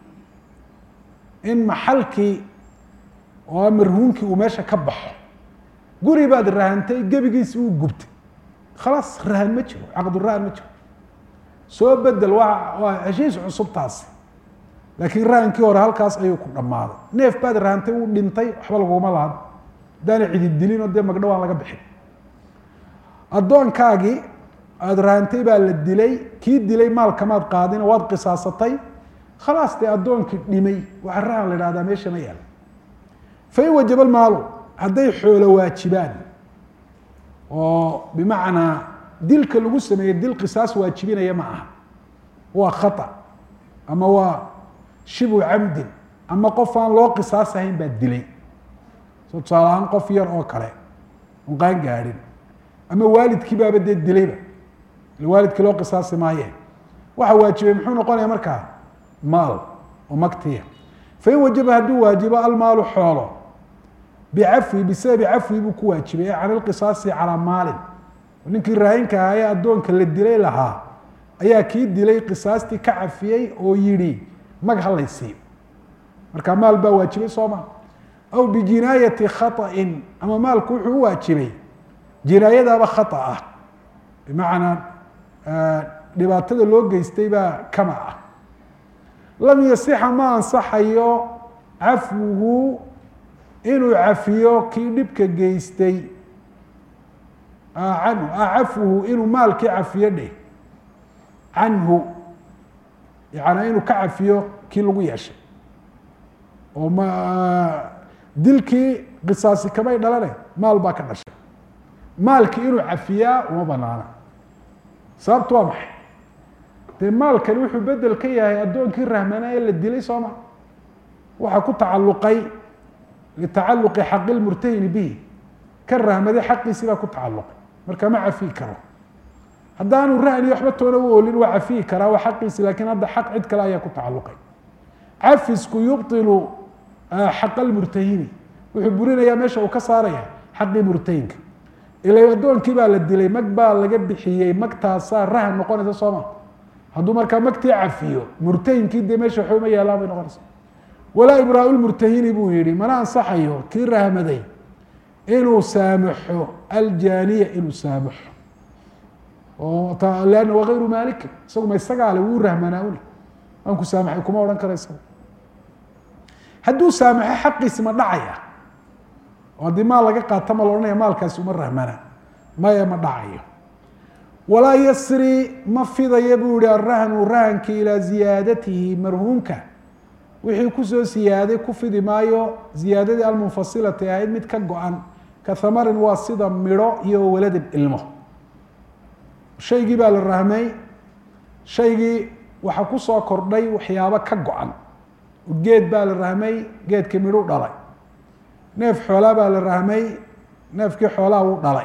S1: in maxalkii oo marhuunkii uu meesha ka baxo guri baad rahantay gebigiisi uu gubtay khalaas rahan ma jiro caqdurahan ma jiro soo bedel waa waa heshiis cusub taasi laakiin rahankii hore halkaas ayuu ku dhammaaday neef baad rahantay uu dhintay waxba laguma lahan haddaana cidid dilin oo dee magdho aan laga bixin addoonkaagii aada rahantay baa la dilay kii dilay maalkamaad qaadin waad qisaasatay khalaas dee addoonkii dhimay waxaa rahan la ihahdaa meesha ma yaalo fain wajaba maalu hadday xoolo waajibaan oo bimacnaa dilka lagu sameeyey dil qisaas waajibinaya ma aha waa khata ama waa shibu camdin ama qof aan loo qisaas ahayn baa dilay so tusaale ahaan qof yar oo kale on qaan gaadhin ama waalidkii baaba dee dilayba waalidkii loo qisaasi maaye waxa waajibay muxuu noqonaya markaa maal oo magtiya fain wajaba hadduu waajibo almaalu xoolo bicafwi bisababi cafwi buu ku waajibay ee can ilqisaasi calaa maalin ninkii raahinka ahaa ee addoonka la dilay lahaa ayaa kii dilay qisaastii ka cafiyey oo yidhi mag halaysiiyo marka maal baa waajibay soo ma aw bijinaayati khaطain ama maalku wuxuu u waajibay jinaayadaaba khata ah bimacnaa dhibaatada loo geystay baa kama ah lam yasixa ma ansaxayo cafwuhu inuu cafiyo kii dhibka geystay canhu cafwuhu inuu maalkii cafiyo dheh canhu yani inuu ka cafiyo kii lagu yeeshay oo ma dilkii qisaasi kamay dhalane maal baa ka dhashay maalkii inuu cafiyaa uma banaana sababtu waa maxay dee maalkani wuxuu bedel ka yahay addoonkii rahmana ee la dilay sooma waxaa ku tacalluqay litacaluqi xaqi lmurtahini bihi ka rahmaday xaqiisii baa ku tacalluqay marka ma cafiyi karo haddaanu rahni waxba toona u oolin waa cafiyi karaa waa xaqiisi lakin hadda xaq cid kale ayaa ku tacalluqay cafisku yubطilu xaqa lmurtahini wuxuu burinayaa meesha uu ka saaraya xaqii murtahinka ila addoonkii baa la dilay mag baa laga bixiyey magtaasaa rahan noqonaysa sooma hadduu markaa magtii cafiyo murtahinkii dee meesha waxba ma yaalaan bay noqonaysa walaa ibraa lmurtahini buu yihi mana ansaxayo kii rahmaday inuu saamaxo aljaaniya inuu saamaxo oo lanna waa ayru maaliki isagu ma isagaale wuu rahmanaa uli waan ku saamaxay kuma odhan kara isaga hadduu saamaxo xaqiisi ma dhacaya oo haddii maal laga qaata ma la odhanaya maalkaasi uma rahmana maya ma dhacayo walaa yasri ma fidaya buu yihi arahnu rahanki ilaa ziyaadatihi marhuumka wixii kusoo siyaaday ku fidi maayo ziyaadadii almunfasilati ahayd mid ka go-an ka hamarin waa sida midho iyo waladin ilmo shaygii baa la rahmay shaygii waxaa kusoo kordhay waxyaabo ka go-an geed baa la rahmay geedkii midhu dhalay neef xoolaa baa la rahmay neefkii xoolaha wuu dhalay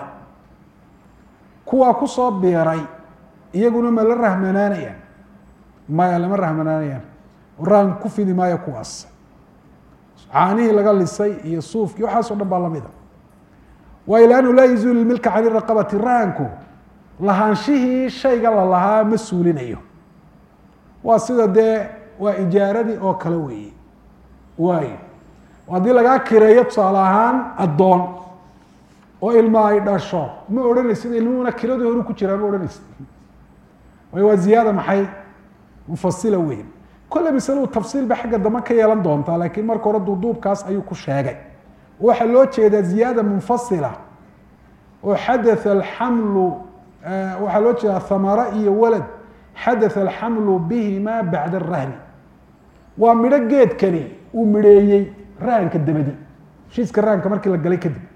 S1: kuwaa kusoo biiray iyaguna ma la rahmanaanayaan maya lama rahmanaanayaan rahan ku fidi maayo kuwaas caanihii laga lisay iyo suufkii waxaas o dhan baa lamida waayo lannu laa yazuulu milka can iraqabati rahanku lahaanshihii shayga la lahaa ma suulinayo waa sida dee waa ijaaradii oo kale weeye waayo haddii lagaa kireeyo tusaale ahaan addoon oo ilma ay dhasho ma odhanaysid ilmuhuna kiradii horu ku jiraa ma odhanaysid waayo waa ziyaada maxay mufasila weyn kolle masaladu tafsiil ba xagga dambe ka yeelan doontaa laakiin marka hore duuduubkaas ayuu ku sheegay waxaa loo jeedaa ziyaada munfasila oo xadatha alxamlu waxaa loo jeedaa thamara iyo walad xadatha alxamlu bihima bacda arahni waa midho geedkani uu midheeyey rahanka dabadi heshiiska rahanka markii la galay kadib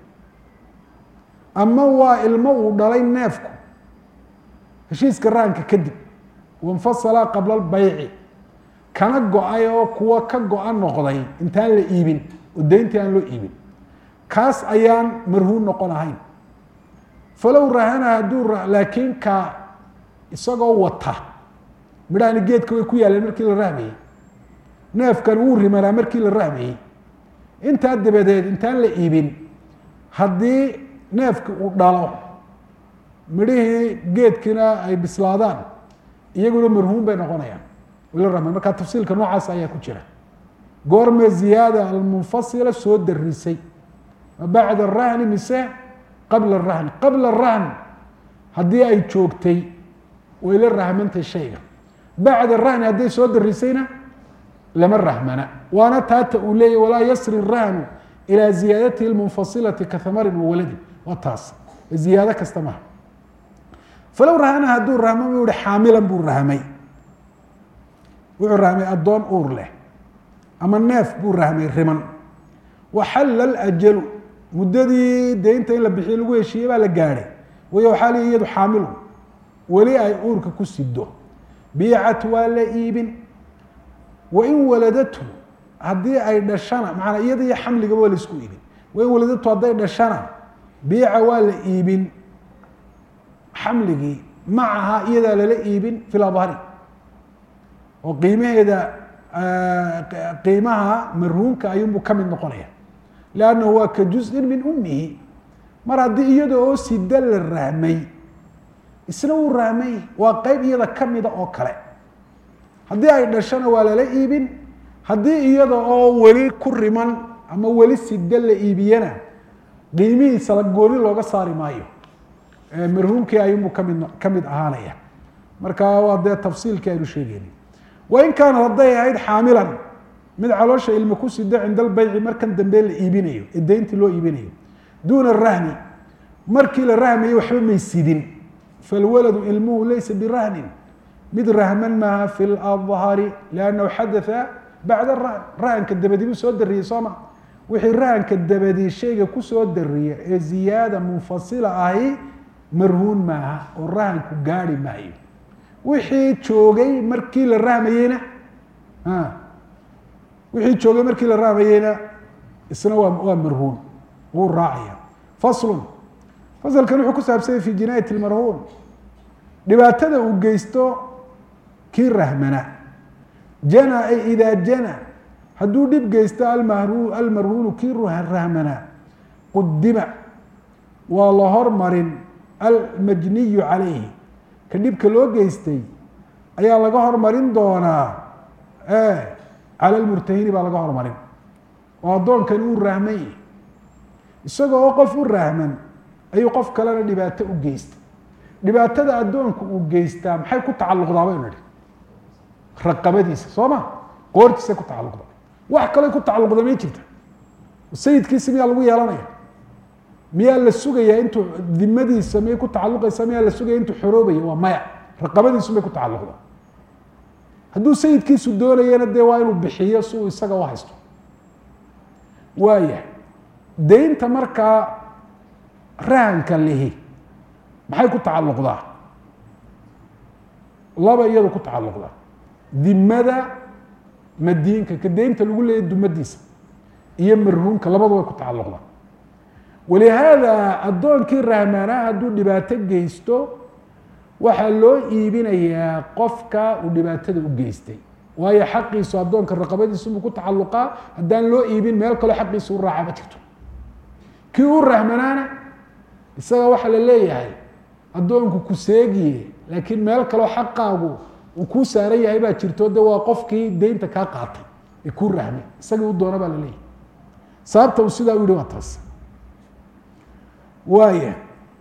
S1: ama waa ilmo uu dhalay neefku heshiiska rahanka kadib wanfasala qabla lbayci kana go-ay oo kuwa ka go-a noqday intaan la iibin oo deyntii aan loo iibin kaas ayaan marhuun noqon ahayn falow rahana hadduu laakiin ka isagoo wata midhahani geedka way ku yaaleen markii la rahmayey neefkan wuu rimanaa markii la rahmayey intaa dabadeed intaan la iibin haddii neefki uu dhalo midhihii geedkiina ay bislaadaan iyaguna marhuun bay noqonayaan wayla rahmay markaa tafsiilka noocaas ayaa ku jira goorme ziyaada almunfasila soo darisay ma bacda arahni mise qabla arahni qabla arahn haddii ay joogtay way la rahmantay shayga bacda rahni hadday soo darisayna lama rahmana waana taata uu leeyahy walaa yasri rahnu ilaa ziyaadatihi lmunfasilati ka hamarin wa waladin waa taas ziyaado kasta maha falow rahana hadduu rahmo u hi xaamilan buu rahmay wuxuu rahmay addoon uur leh ama neef buu rahmay riman waxalla alajalu muddadii deynta in la bixiyo lagu heshiiyey baa la gaadhay wayo waxaa lii iyadu xaamilu weli ay uurka ku sido biicat waa la iibin wain waladatu haddii ay dhashana maanaa iyada iyo xamligaba waa la isku iibin wain waladatu hadday dhashana biica waa la iibin xamligii macaha iyadaa lala iibin fi labhari oo qiimaheeda qiimaha marhuunka ayuunbuu ka mid noqonaya lannahu waa ka juzin min umihi mar haddii iyada oo sida la rahmay isna wuu rahmay waa qeyb iyada kamida oo kale haddii ay dhashona waa lala iibin haddii iyada oo weli ku riman ama weli sida la iibiyana qiimihiisa la gooni looga saari maayo marhuumkii ayuunbuu kamid kamid ahaanaya marka waa dee tafsiilkii aynu sheegeyni wain kaanat hadday ahayd xaamilan mid caloosha ilma ku sida cinda albeyci markan dambe la iibinayo ee deyntii loo iibinayo duuna rahni markii la rahmayay waxba may sidin falwaladu ilmuhu laysa birahnin mid rahman maaha fi ladhari liannahu xadatha bacda rahn rahanka dabadi buu soo dariyey sooma wixii rahanka dabadi shayga kusoo dariya ee ziyaada munfasila ahi marhuun maaha oo rahanku gaari maayo wixii joogay markii la rahmayeyna wixii joogay markii la rahmayeyna isna waa waa marhuun wuu raacaya faslun fasalkan wuxuu ku saabsanyay fi jinaayat lmarhuun dhibaatada uu geysto kii rahmana jana ay idaa jana hadduu dhib geysto almahru almarhuunu kii rahmana qudima waa la hormarin almajniyu calayhi ka dhibka loo geystay ayaa laga hormarin doonaa cala lmurtahini baa laga hormarin oo addoonkani uu rahmay isagoo oo qof u rahman ayuu qof kalena dhibaato u geystay dhibaatada addoonku uu geystaa maxay ku tacalluqdaa baynu idhi raqabadiisa soo ma qoortiisay ku tacalluqda wax kale ku tacalluqda may jirta sayidkiisi miyaa lagu yeelanaya miyaa la sugayaa intuu dimadiisa miyay ku tacalluqaysa miyaa la sugaya intuu xoroobaya waa maya raqabadiisu may ku tacalluqda hadduu sayidkiisu doonayana dee waa inuu bixiyo si uu isaga u haysto waaya deynta markaa rahanka lihi maxay ku tacalluqdaa laba iyadu ku tacalluqdaa dimada madiinka ka deynta lagu leeyahy dumadiisa iyo marhuumka labadu way ku tacalluqdaa walihaada addoonkii rahmaanaha hadduu dhibaato geysto waxaa loo iibinayaa qofka uu dhibaatada u geystay waayo xaqiisu addoonka raqabadiisubuu ku tacalluqaa haddaan loo iibin meel kaloo xaqiisa u raaca ma jirto kii u rahmanaana isaga waxaa la leeyahay addoonku ku seegiye laakiin meel kaloo xaqaagu uu kuu saaran yahay baa jirto de waa qofkii deynta kaa qaatay ee kuu rahmay isagii u doona baa la leeyahay sababta uu sidaa u yihi waa taas waaya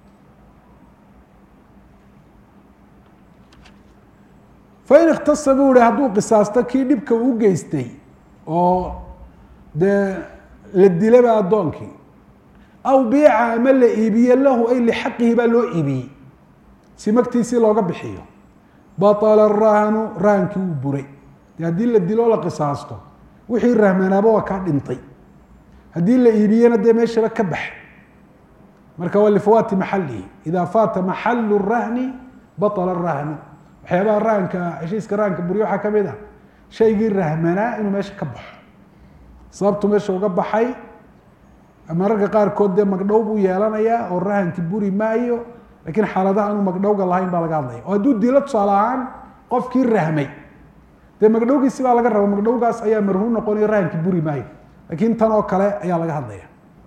S1: fain ikhtasa buu ihi hadduu qisaasto kii dhibka uu geystay oo dee la dilaba addoonkii aw biica ama la iibiye lahu ay lixaqihi baa loo iibiyey si magtiisii looga bixiyo baطla rahnu rahankii wuu buray de haddii la dilo o la qisaasto wixii rahmanaaba waa kaa dhintay haddii la iibiyena dee meeshaba ka bax marka waa lifawaati maxalihi ida faata maxalu rahni baطla rahnu waxyaabaha rahanka heshiiska rahanka buryo waxaa kamid ah shaygii rahmanaa inuu meesha ka baxo sababtu meesha uga baxay mararka qaarkood dee magdhow buu yeelanayaa oo rahankii buri maayo lakiin xaaladaha aanu magdhowga lahayn baa laga hadlaya oo hadduu dilo tusaale ahaan qofkii rahmay dee magdhowgiisi baa laga raba magdhowgaas ayaa marhuun noqonayo rahankii buri maayo lakiin tan oo kale ayaa laga hadlaya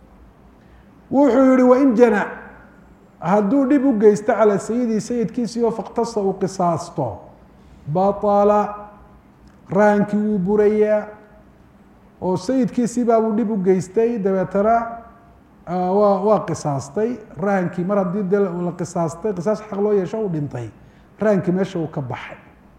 S1: wuxuu yihi wain jana hadduu dhib u geysto calaa sayidii sayidkiisii oo faktasa uu qisaasto baala rahankii wuu burayaa oo sayidkiisii baabuu dhib u geystay dabeetana waa waa qisaastay rahankii mar haddii de la qisaastay qisaas xaq loo yeesho uu dhintay rahankii meesha uu ka baxay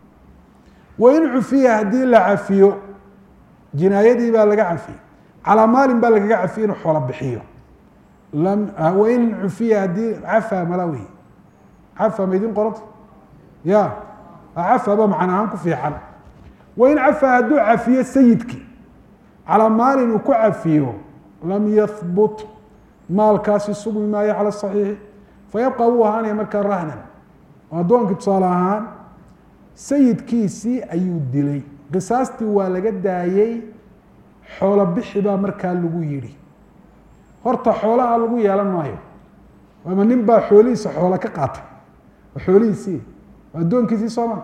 S1: wain cufiya haddii la cafiyo jinaayadii baa laga cafiyey calaa maalin baa lagaga cafiyey inuu xoola bixiyo lam wain cufiya haddii cafa mala wey cafa ma idin qoranta ya cafa ba macna ahaan ku fiican wain cafa hadduu cafiyo sayidkii calaa maalin uu ku cafiyo lam yahbut maalkaasi sugmi maayo cala saxiixi fayabqa wuu ahaanaya markaa rahnan oo addoonkii tusaale ahaan sayidkiisii ayuu dilay qisaastii waa laga daayey xoolo bixi baa markaa lagu yidhi horta xoolaha lagu yeelan maayo ama nin baa xoolihiisa xoolo ka qaatay oo xoolihiisii waa addoonkiisii sooma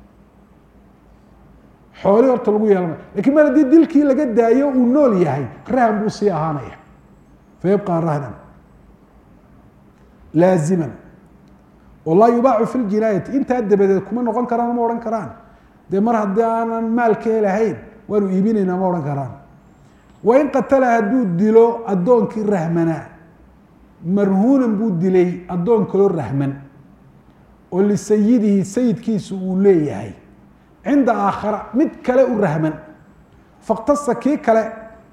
S1: xoolihii horta lagu yeelan maayo lakin mar haddii dilkii laga daayo uu nool yahay rahan buu sii ahaanaya fayabqa rahnan laaziman oo laa yubaacu fi ljinaayati intaa dabadeed kuma noqon karaan ma odhan karaan dee mar haddii aanan maal ka helahayn waanu iibinaynaa ma odhan karaan wain qatala hadduu dilo addoonkii rahmanaa marhuunan buu dilay addoon kaloo rahman oo lisayidihi sayidkiisu uu leeyahay cinda aakhara mid kale u rahman faktasa kii kale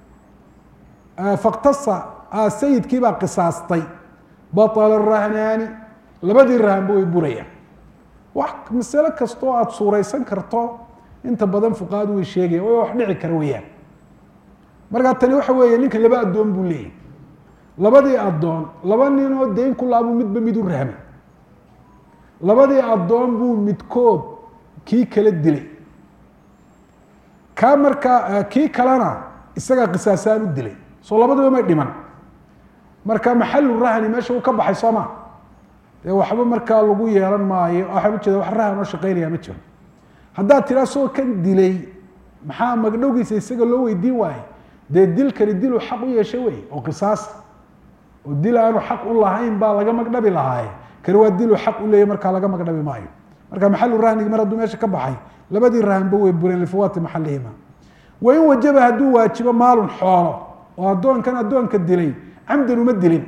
S1: faktasa sayidkii baa qisaastay baطla rahnaani labadii rahanba way burayaan wax masale kastoo aada suuraysan karto inta badan fuqahadu way sheegaya way wax dhici kara weyaan markaa tani waxa weeye ninka laba addoon buu leeyahy labadii addoon laba nin oo dayn ku laabuu midba mid u rahmay labadii addoon buu midkood kii kala dilay kaa markaa kii kalena isagaa qisaasaan u dilay soo labadiba may dhiman marka maxalu rahni meesha uu ka baxay soo ma dee waxba markaa lagu yeelan maayo waxaan ujeeda wax rahan oo shaqeynaya ma jiro haddaad tiraa soo kan dilay maxaa magdhowgiisa isaga loo weydiin waaye dee dilkani diluu xaq u yeeshay wey oo qisaas oo dil aanu xaq u lahayn baa laga magdhabi lahaaye kani waa diluu xaq u leeyahy markaa laga magdhabi maayo marka maxalu rahnigi mar hadduu meesha ka baxay labadii rahanba way bureen lifawaati maxalihima wain wajaba hadduu waajibo maalun xoolo oo addoonkan addoonka dilay camdan uma dilin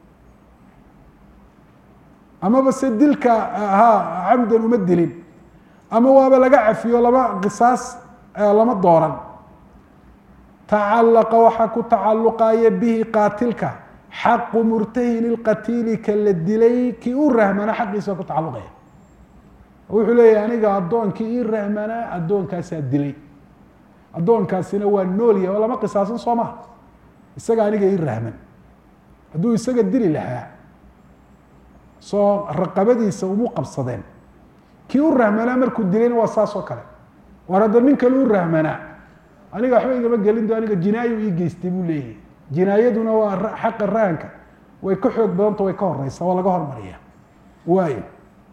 S1: amaba se dilka ha camdan uma dilin ama waaba laga cafiyo lama qisaas lama dooran tacalaqa waxaa ku tacaluqaya bihi qaatilka xaqu murtahin ilqatiili ka la dilay kii u rahmana xaqiisa ku tacaluqaya wuxuu leeyahy aniga addoonkii ii rahmanaa addoonkaasaa dilay addoonkaasina waa nool yahay oo lama qisaasan soo maha isaga aniga ii rahman hadduu isaga dili lahaa soo raqabadiisa umu qabsadeen kii u rahmanaa markuu dilayna waa saas oo kale war hadda nin kale u rahmanaa aniga waxba igama gelin do aniga jinaayo ii geystay buu leeyahy jinaayaduna waa xaqa rahanka way ka xoog badanta way ka horeysaa waa laga hormariya waayo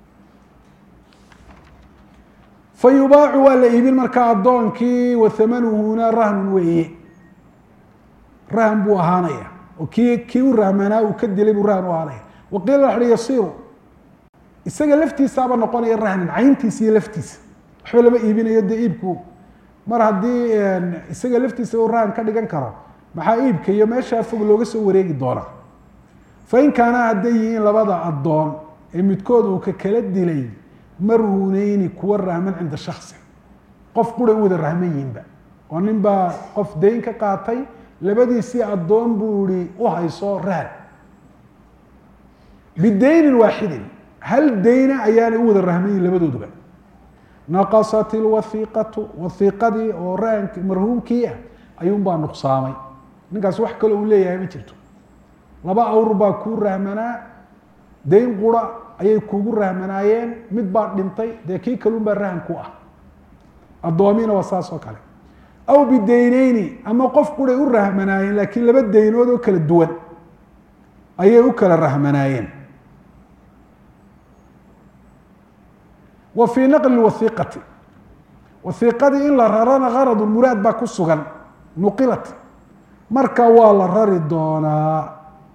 S1: fa yubaacu waa la iibin markaa addoonkii wa hamanuhuna rahnun weeye rahan buu ahaanaya oo kii kii u rahmanaa uu ka dilay buu rahan u ahaanaya waqiila waxa hi yasiru isaga laftiisaaba noqonaya rahnan cayntiisa iyo laftiisa waxba lama iibinayo dee iibku mar haddii isaga laftiisa u rahan ka dhigan karo maxaa iibka iyo meeshaa fog looga soo wareegi doonaa fain kaana hadday yihiin labada addoon ee midkood uu ka kala dilay marhuneyni kuwa rahman cinda shaksi qof quray u wada rahman yihinba oo nin baa qof dayn ka qaatay labadiisii addoon buu ihi u hayso rahan bidaynin waaxidin hal dayna ayaanay u wada rahman yihin labadooduba naqasat ilwahiiqatu wahiiqadii oo rahank marhuumkii ah ayuunbaa nuqsaamay ninkaas wax kale uu leeyahay ma jirto laba awr baa kuu rahmanaa dayn qura ayay kuugu rahmanaayeen mid baa dhintay dee kii kalun baa rahan ku ah addoomiina waa saas oo kale aw bidayneyni ama qof quray u rahmanaayeen laakiin laba daynood oo kala duwan ayay u kala rahmanaayeen wa fii naqli wahiiqati wahiiqadii in la rarana garadu muraad baa ku sugan nuqilat marka waa la rari doonaa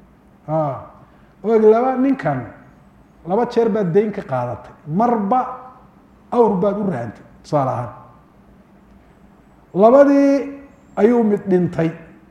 S1: og laba ninkan laba jeer baad dayn ka qaadatay marba awr baad u rahantay tusaale ahaan labadii ayuu mid dhintay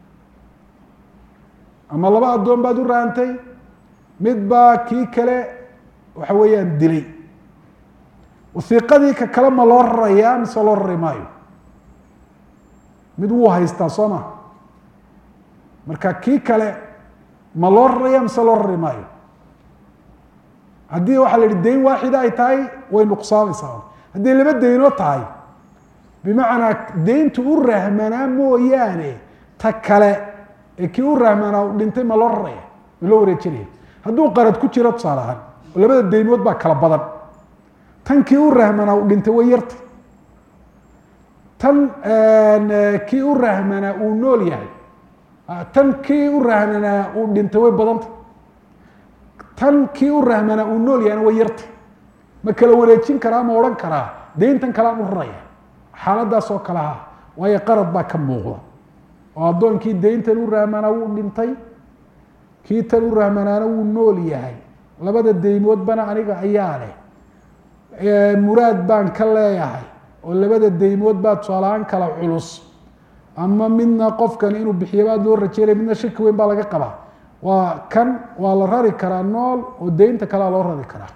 S1: ama laba addoon baad u rahantay mid baa kii kale waxa weeyaan dilay wasiiqadii ka kale ma loo rarayaa mise loo rari maayo mid wuu haystaa soo ma marka kii kale ma loo raraya mise loo rari maayo haddii waxaa la yihi dayn waaxida ay tahay way nuqsaamaysaa haddii laba daynoo tahay bimacnaa dayntu u rahmanaa mooyaane ta kale ee kii u rahmanaa u dhintay ma loo raraya ma loo wareejinaya hadduu qarad ku jiro tusaale ahaan oo labada daymood baa kala badan tan kii u rahmanaa u dhintay way yartay tan kii u rahmanaa uu nool yahay tan kii u rahmanaa uu dhintay way badantay tan kii u rahmanaa uu nool yahayna way yartay ma kala wareejin karaa ma odhan karaa dayntan kalean u raraya xaaladaas oo kale ha waayo qarad baa ka muuqda oo addoonkii dayntan u rahmanaa wuu dhintay kii tan u rahmanaana wuu nool yahay labada daymoodbana aniga ayaa leh muraad baan ka leeyahay oo labada daymood baa tusaalahaan kala culus ama midna qofkan inuu bixiyo aad loo rajeynaya midna shaki weyn baa laga qabaa waa kan waa la rari karaa nool oo daynta kalea loo rari karaa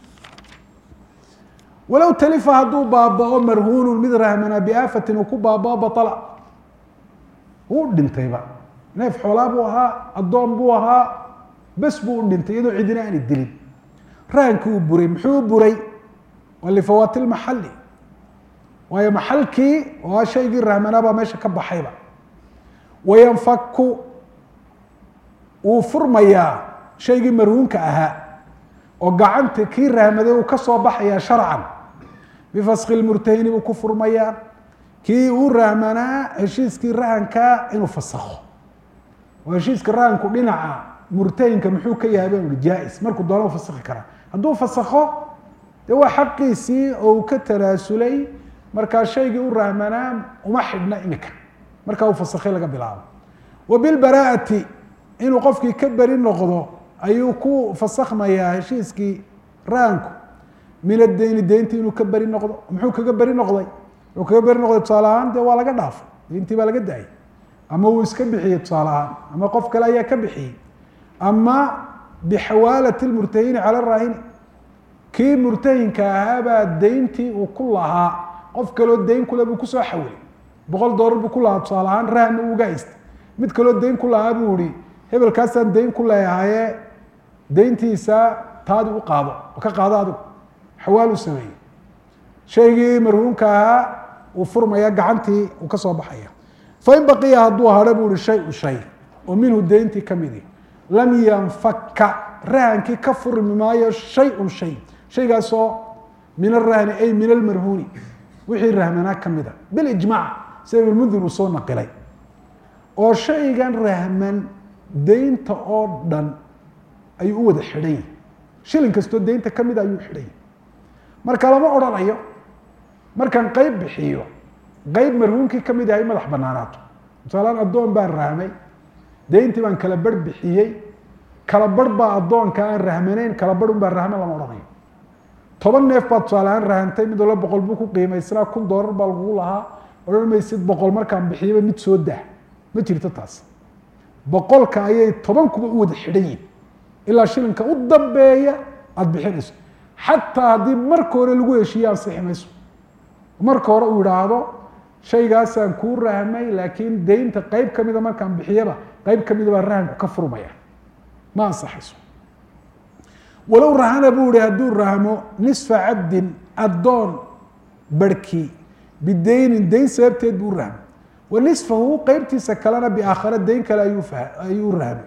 S1: walow talifa hadduu baabao marhuunu mid rahmanaa biaafatin uu ku baabao baala wuu dhintayba neef xoolaa buu ahaa addoon buu ahaa bes buu u dhintay iyadoo cidina aanay dilin rahankii uu buray muxuu u buray waa lifawaati lmaxali waayo maxalkii oo shaygii rahmanaa baa meesha ka baxayba wayanfaku wuu furmayaa shaygii marhuunka ahaa oo gacanta kii rahmaday uu ka soo baxayaa sharcan bifaski lmurtahini buu ku furmayaa kii uu rahmanaa heshiiskii rahankaa inuu fasakho oo heshiiska rahanku dhinaca murtahinka muxuu ka yahay baan uhi jaa-is markuu doona u fasakhi karaa hadduu fasakho dee waa xaqiisii oo uu ka tanaasulay markaa shaygii u rahmanaa uma xidhna imika markaa uu fasakhay laga bilaabo wa bilbaraa'ati inuu qofkii ka beri noqdo ayuu ku fasakhmayaa heshiiskii rahanku min adeyni deyntii inuu ka beri noqdo muxuu kaga beri noqday wuxuu kaga beri noqday tusaale ahaan dee waa laga dhaafay deyntii baa laga daayay ama uu iska bixiyey tusaale ahaan ama qof kale ayaa ka bixiyey ama bixawaalati lmurtahini cala raahini kii murtahinka ahaabaa deyntii uu ku lahaa qof kaloo deyn kule buu kusoo xawilay boqol doolar buu ku lahaa tusaale ahaan rahanna uu uga haystay mid kaloo deyn ku lahaa buu ihi hebelkaasaan deyn ku leeyahaye deyntiisa taadi u qaado oo ka qaado adigu xawaal u sameeyey shaygii marhuumka ahaa uu furmaya gacantii uu ka soo baxaya fain baqiya hadduu hadho buu ihi shay u shay oo minhu deyntii ka midi lam yanfaka rahankii ka furmi maayo shay-un shay shaygaasoo min arahni ay min almarhuuni wixii rahmanaa ka mida bilijmaac sida ibnmundir uu soo naqilay oo shaygan rahman deynta oo dhan ayuu u wada xidhan yahi shilin kastoo deynta ka mida ayuu xidhan yahi marka lama odhanayo markaan qeyb bixiyo qeyb marhuumkii ka mid ahay madax banaanaato misaalaan addoon baan rahmay deyntii baan kala barh bixiyey kala barh baa addoonka aan rahmanayn kala barh un baan rahman lama odhanayo toban neef baa tusaalehaan rahantay mid walba boqol buu ku qiimaysnaa kun doolar baa lagugu lahaa odhan maysid boqol markaan bixiyaba mid soo dah ma jirto taas boqolka ayay tobankuba u wada xidhan yihin ilaa shilinka u dambeeya aada bixinayso xataa haddii marka hore lagu heshiiye ansixi mayso marka hore uu idhaahdo shaygaasaan kuu rahmay laakiin deynta qeyb kamida markaan bixiyaba qeyb kamida baa rahanku ka furmaya ma ansaxayso walow rahana buu ihi hadduu rahmo nisfa cabdin addoon barhkii bideynin deyn sababteed buu rahmay wa nisfahu qeybtiisa kalena biaakhare deyn kale ayuu ayuu rahmay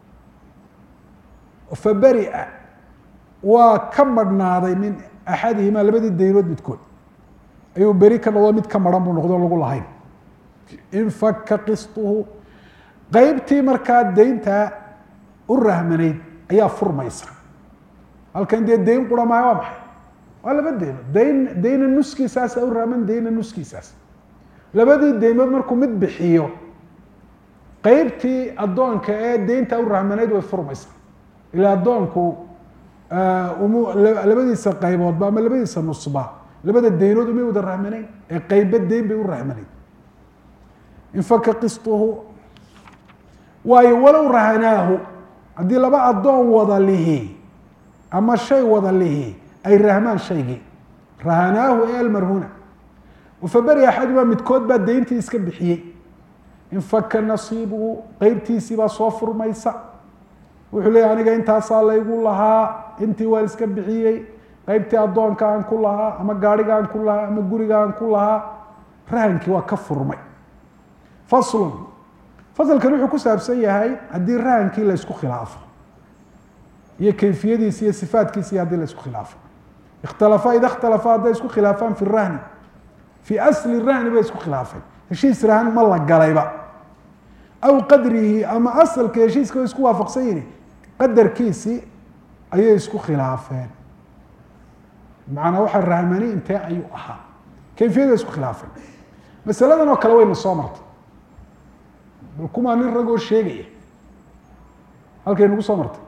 S1: faberia waa ka marhnaaday min axadihima labadii deynood midkood ayuu beri ka noqdo mid ka maran buu noqdo lagu lahayn infaka qistuhu qeybtii markaa deyntaa u rahmanayd ayaa furmaysa halkan dee deyn qura maayo waa maxay waa laba deynood deyn deyna nuskiisaasa u rahman deyna nuskiisaas labadii deymood markuu mid bixiyo qeybtii addoonka ee deynta u rahmanayd way furmaysaa ilaa addoonku labadiisa qayboodba ama labadiisa nusba labada deynood umay wada rahmanayn ee qeyba deyn bay u rahmanayn infaka qistuhu waayo walow rahanaahu haddii laba addoon wada lihi ama shay wada lihi ay rahmaan shaygii rahanaahu ee almarhuna faberi axaduma midkood baa deyntii iska bixiyey infaka nasiibuhu qeybtiisii baa soo furmaysa wuxuu leeyahy aniga intaasaa laygu lahaa intii waan iska bixiyey qeybtii addoonka aan ku lahaa ama gaariga aan ku lahaa ama guriga aan ku lahaa rahankii waa ka furmay faslun fasalkan wuxuu ku saabsan yahay haddii rahankii la ysku khilaafo iyo kayfiyadiisi iyo sifaatkiisi haddii la isku khilaafo ikhtalafa ida ikhtalafa hadday isku khilaafaan fi rahni fii asli rahni bay isku khilaafeen heshiis rahan ma la galayba aw qadrihi ama asalka heshiiska way isku waafaqsan yihin qadarkiisii ayay isku khilaafeen macanaa waxa rahmani intee ayuu ahaa kayfiyada isku khilaafeen masaladan oo kale wayna soo martay bal kumaa nin ragoo sheegaya halkay nagu soo martay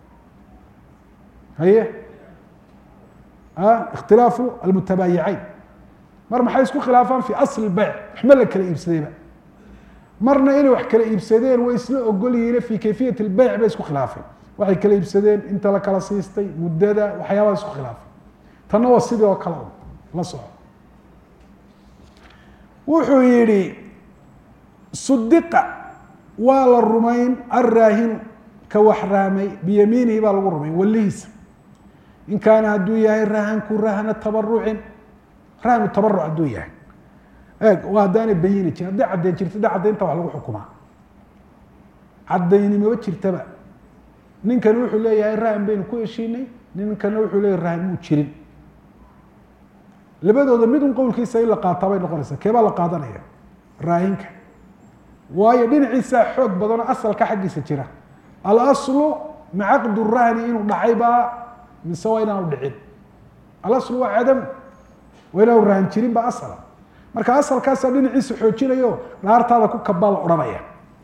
S1: haye ikhtilaafu almutabaayicayn mar maxay isku khilaafaan fi asli beyc waxma la kala iibsadayba marna inay wax kala iibsadeen way isla ogol yihiine fi kayfiyat lbeyc bay isku khilaafeen waxay kala iibsadeen inta la kala siistay muddada waxyaabaha isku khilaafay tanna waa sidii oo kale la soco wuxuu yihi sudiqa waa la rumayn alraahinu ka wax raamay biyamiinihi baa lagu rumayn walihiisa in kaana hadduu yahay rahanku rahna tabarucin rahnu tabaruc hadduu yahay eeg waa haddaanay bayini jirin hadday caddayn jirto da caddaynta wax lagu xukumaa caddayni maba jirtaba ninkani wuxuu leeyahay rahan baynu ku heshiinay ninkana wuxuu leeyahay rahan muu jirin labadooda mid un qowlkiisa in la qaataa bay noqonaysaa keebaa la qaadanaya raahinka waayo dhinaciisaa xoog badanoo asalka xaggiisa jira alaslu ma caqdu rahni inuu dhacay baa mise waa inaanu dhicin alaslu waa cadam waa inaanu rahan jirin ba asala marka asalkaasaa dhinaciisa xoojinayo dhaartaada ku kabaa la odhanaya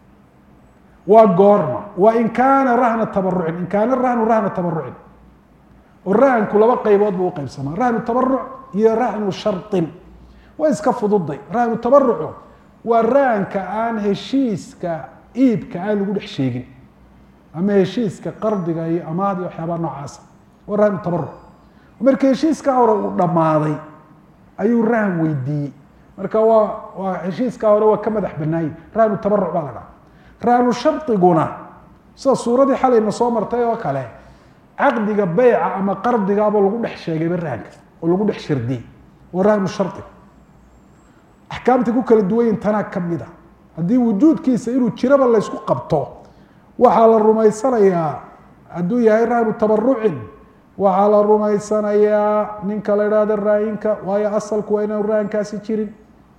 S1: waa goorma waa in kaana rahna tabarucin in kaana rahnu rahna tabarucin oo rahanku laba qaybood buu uqaybsamaa rahnu tabaruc iyo rahnu sharin way iska fududay rahnu tabarucu waa rahanka aan heshiiska iibka aan lagu dhex sheegin ama heshiiska qardiga iyo amaahda iyo waxyaabaha noocaasa waa rahnu tabaruc marka heshiiskaa hore uu dhammaaday ayuu rahan weydiiyey marka waa waa heshiiskaa hore waa ka madax banaayey rahnu tabaruc baa la dhaha rahnu shardiguna sida suuradii xalayna soo martay oo kale caqdiga beyca ama qardigaaba lagu dhex sheegayba rahanka oo lagu dhex shardiyey waa rahnu shardi axkaamta ku kala duwanyin tanaa kamid a haddii wujuudkiisa inuu jiraba laysku qabto waxaa la rumaysanayaa hadduu yahay rahnu tabarucin waxaa la rumaysanayaa ninka la idhahdo raahinka waayo asalku waa inaanu rahankaasi jirin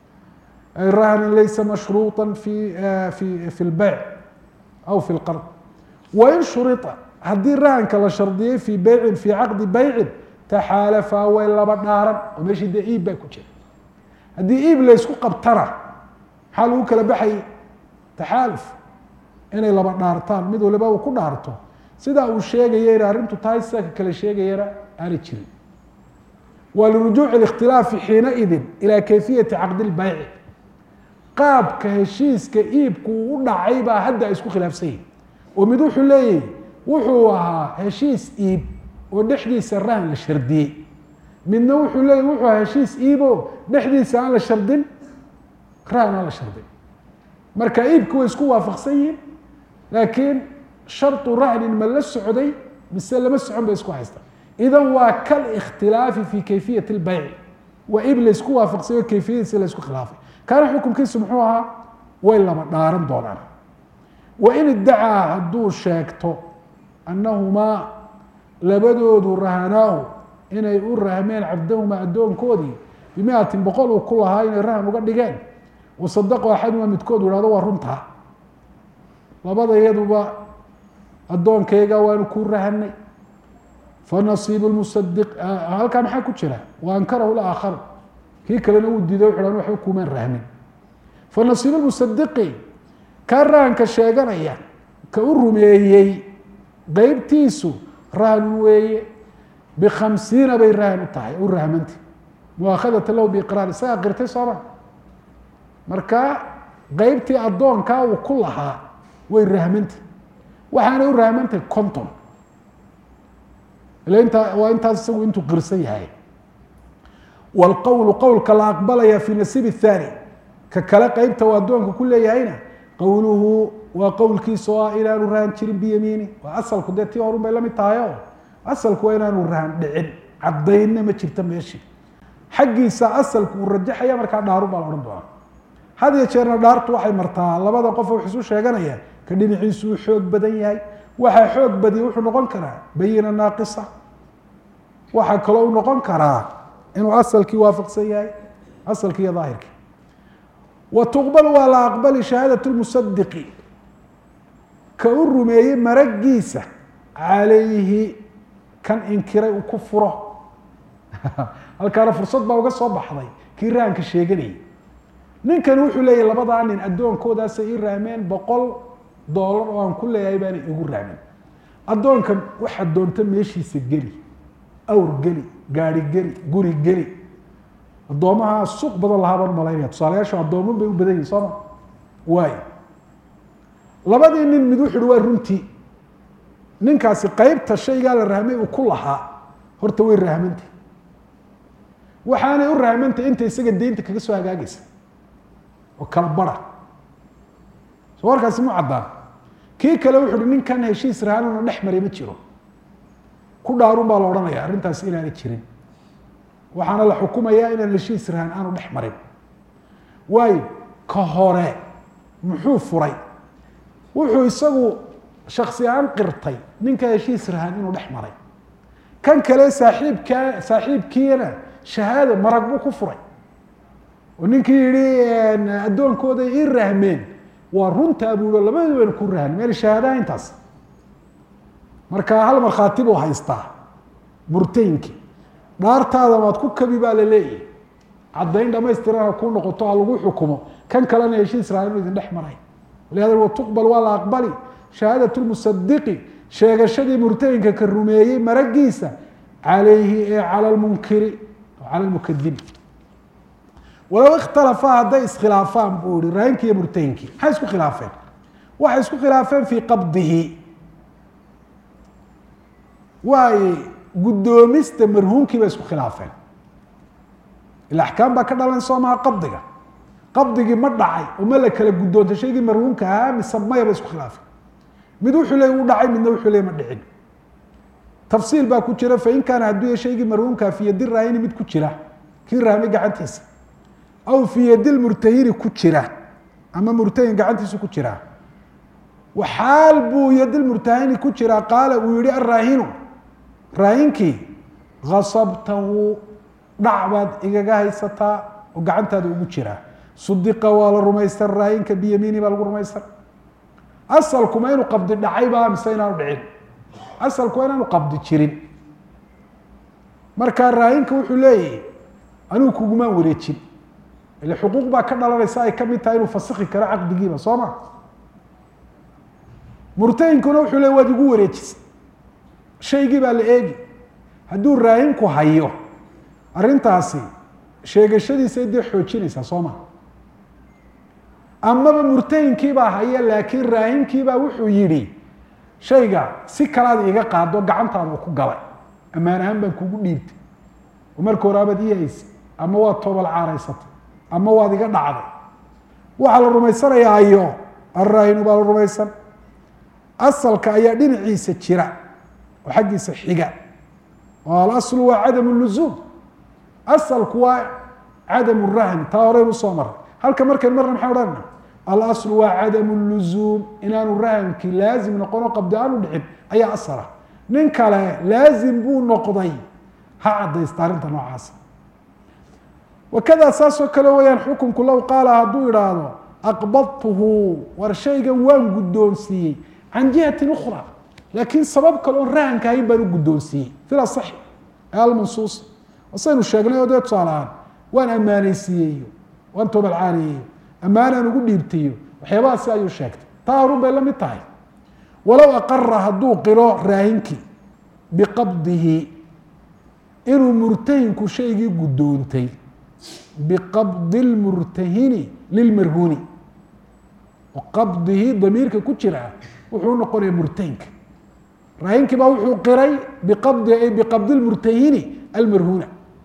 S1: rahnin laysa mashruuطa fi fi fi lbeyc aw fi lqard wain shurita haddii rahanka la shardiyey fii beycin fii caqdi beycin taxaalafaa way laba dhaaran oo meeshii dee iib baa ku jira haddii iib laysku qabtana maxaa lagu kala baxayay taxaaluf inay laba dhaartaan mid waliba uu ku dhaarto sidaa uu sheegaya in arrintu tahay sida ka kale sheegayana aanay jirin wa lirujuuci ااkhtilaafi xiinaidin ilى kayfiyati caqdi اlbayci qaabka heshiiska iibku uu u dhacay baa hadda ay isku khilaafsan yihin oo mid wuxuu leeyahy wuxuu ahaa heshiis iib oo dhexdiisa rahan la shardiyey midna wuxuu leeyahy wuxuu ahaa heshiis iibo dhexdiisa aan la shardin rahan aan la shardin marka iibki way isku waafaqsan yihin laakiin sharطu rahnin ma la socday mise lama socon bay isku haystaan idan waa kal ikhtilaafi fi kayfiyat اlbayci waa iib la isku waafaqsayo kayfiyadiisi la isku khilaafay kaana xukunkiisu muxuu ahaa way laba dhaaran doonaan wain iddacaa hadduu sheegto annahumaa labadoodu rahanaahu inay u rahmeen cabdahumaa addoonkoodii bimiatin boqol uu ku lahaa inay rahan uga dhigeen wasadaqo axaduma midkood ihahdo waa runtaa labada iyaduba addoonkayga waanu ku rahanay fanasiibu musadiq halkaa maxaa ku jira wa ankarahu laakharu kii kalena uu diiday wuxu han waxba kumaan rahmin fanasiibu musadiqi kaa rahanka sheeganaya ka u rumeeyey qeybtiisu rahan weeye bikhamsiina bay rahan u tahay u rahmanta muaakhadata lahu biiqraar isagaa qirtay sooma marka qeybtii addoonkaa uu ku lahaa way rahmantay waxaanay u rahmantay conton ila intaa waa intaas isagu intuu qirsan yahay wاlqowlu qowlka la aqbalaya fi nasiib الthani ka kale qeybta uu addoonka ku leeyahayna qowluhu waa qowlkiisa oo ah inaanu rahan jirin biyamiini waa asalku dee tii horun bay la mid tahay o asalku waa inaanu rahan dhicin caddaynna ma jirta meeshii xaggiisa asalku uu rajaxaya markaa dhaaru baa la odhan doonaa had iyo jeerna dhaartu waxay martaa labada qof wax isu sheeganaya ka dhinaciisu uu xoog badan yahay waxaa xoog badiya wuxuu noqon karaa bayina naaqisa waxaa kaloo u noqon karaa inuu asalkii waafaqsan yahay asalkii iyo daahirkii wa tuqbal waa la aqbali shahaadat lmusadiqi ka u rumeeyey maragiisa calayhi kan inkiray uu ku furo halkaana fursad baa uga soo baxday kii rahanka sheeganayay ninkani wuxuu leeyahy labadaa nin addoonkoodaasay ii rahmeen boqol doolar oo aan ku leeyahay baana igu rahmin addoonka waxaad doonta meeshiisa geli awr geli gaari geli guri geli addoomaha suuq badan lahaa baan umalaynaya tusaalayaashu addooman bay u badan yihin sooma waay labadii nin mid wuxu uhi waa runtii ninkaasi qeybta shaygaa la rahmay uu ku lahaa horta way rahmantay waxaanay u rahmantay inta isaga deynta kaga soo hagaagaysa oo kala bara soo warkaasi mu caddaan kii kale wuxu uhi ninkan heshiis rahanana dhex maray ma jiro ku dhaarun baa la odhanaya arrintaasi inaanay jirin waxaana la xukumayaa inaan heshiis rahan aanu dhex marin waayo ka hore muxuu furay wuxuu isagu shaksi ahaan qirtay ninka heshiis rahan inuu dhex maray kan kale saaxiibkaa saaxiibkiina shahaado marag buu ku furay oo ninkii yihi addoonkooday ii rahmeen waa runtaa buulo labadu bayna ku rahn meel shahaadaha intaas marka hal markhaati buu haystaa murtaynkii dhaartaada maad ku kabi baa la leeyahy caddayn dhamaystiran ha kuu noqoto ha lagu xukumo kan kalena heshiis rahan inuu idin dhex maray walihada watuqbal waa la aqbali shahaadat lmusadiqi sheegashadii murtayinka ka rumeeyey maragiisa calayhi ee cala lmunkiri cala lmukadibi walow ikhtalafaa hadday iskhilaafaan buu ihi raayinkii iyo murtayinkii maxay isku khilaafeen waxay isku khilaafeen fii qabdihi waay guddoomista marhuumkii bay isku khilaafeen ila axkaam baa ka dhalan soo maha qabdiga qabdigii ma dhacay oo ma la kala guddoontay shaygii marhuumka ahaa mise maya bay isku khilaafeen mid wuxuu leey u dhacay midna wuxuu leey ma dhicin tafsiil baa ku jira fain kaana hadduu ya shaygii marhuumkaa fi yadi raahini mid ku jira kii rahmay gacantiisa aw fii yadi lmurtahini ku jira ama murtahin gacantiisa ku jira waxaal buu yadilmurtahini ku jira qaala uu yihi araahinu raahinkii asabtahu dhac baad igaga haysataa oo gacantaada ugu jiraa sudiqa waa la rumaysan raahinka biyamiini baa lagu rumaysan asalkuma inuu qabdi dhacay baa mise inaanu dhicin asalku waa inaanu qabdi jirin marka raahinka wuxuu leeyahy anigu kugumaan wareejin ile xuquuq baa ka dhalanaysa ay kamid tahay inuu fasiki karo caqdigiiba soo ma murtahinkuna wuxuu leey waad igu wareejisa shaygii baa la eegi hadduu raahinku hayo arrintaasi sheegashadiisa dee xoojinaysaa soo ma amaba murtahinkiibaa haya laakiin raahinkiibaa wuxuu yidhi shayga si kalaad iiga qaado gacantaada ku galay ammaan ahaan baan kugu dhiibtay oo marka hore abaad ii haysay ama waad toobal caaraysatay ama waad iga dhacday waxaa la rumaysanayaa ayo alraahinu baa la rumaysan asalka ayaa dhinaciisa jira oo xaggiisa xiga oo alaslu waa cadam luzuum asalku waa cadam rahn taa horeynu usoo maray halka markayn marna maxay odhanayna alaslu waa cadam luzuum inaanu rahankii laazim noqono qabdi aanu dhicin ayaa asala nin kale laazim buu noqday ha cadaysta arrinta noocaasa wakada saasoo kale weyaan xukunku low qaala hadduu idhaahdo aqbadtuhu war shaygan waan guddoonsiiyey can jihatin ukhra laakiin sabab kale oon rahanka ahayn baan u guddoonsiiyey fil asaxi ee almansuusa wasaynu sheegnay oo dee tusaale ahaan waan ammaanaysiiyeyo waan tobalcaaniyeyo ammaanaan ugu dhiibtayo waxyaabahaasi ayuu sheegtay taa horun bay la mid tahay walow aqara hadduu qiro raahinkii biqabdihi inuu murtahinku shaygii guddoontay biqabdi lmurtahini lilmarhuuni qabdihi damiirka ku jira wuxuu noqonaya murtahinka raahinkii baa wuxuu qiray biqabdi ay biqabdi lmurtahini almarhuuna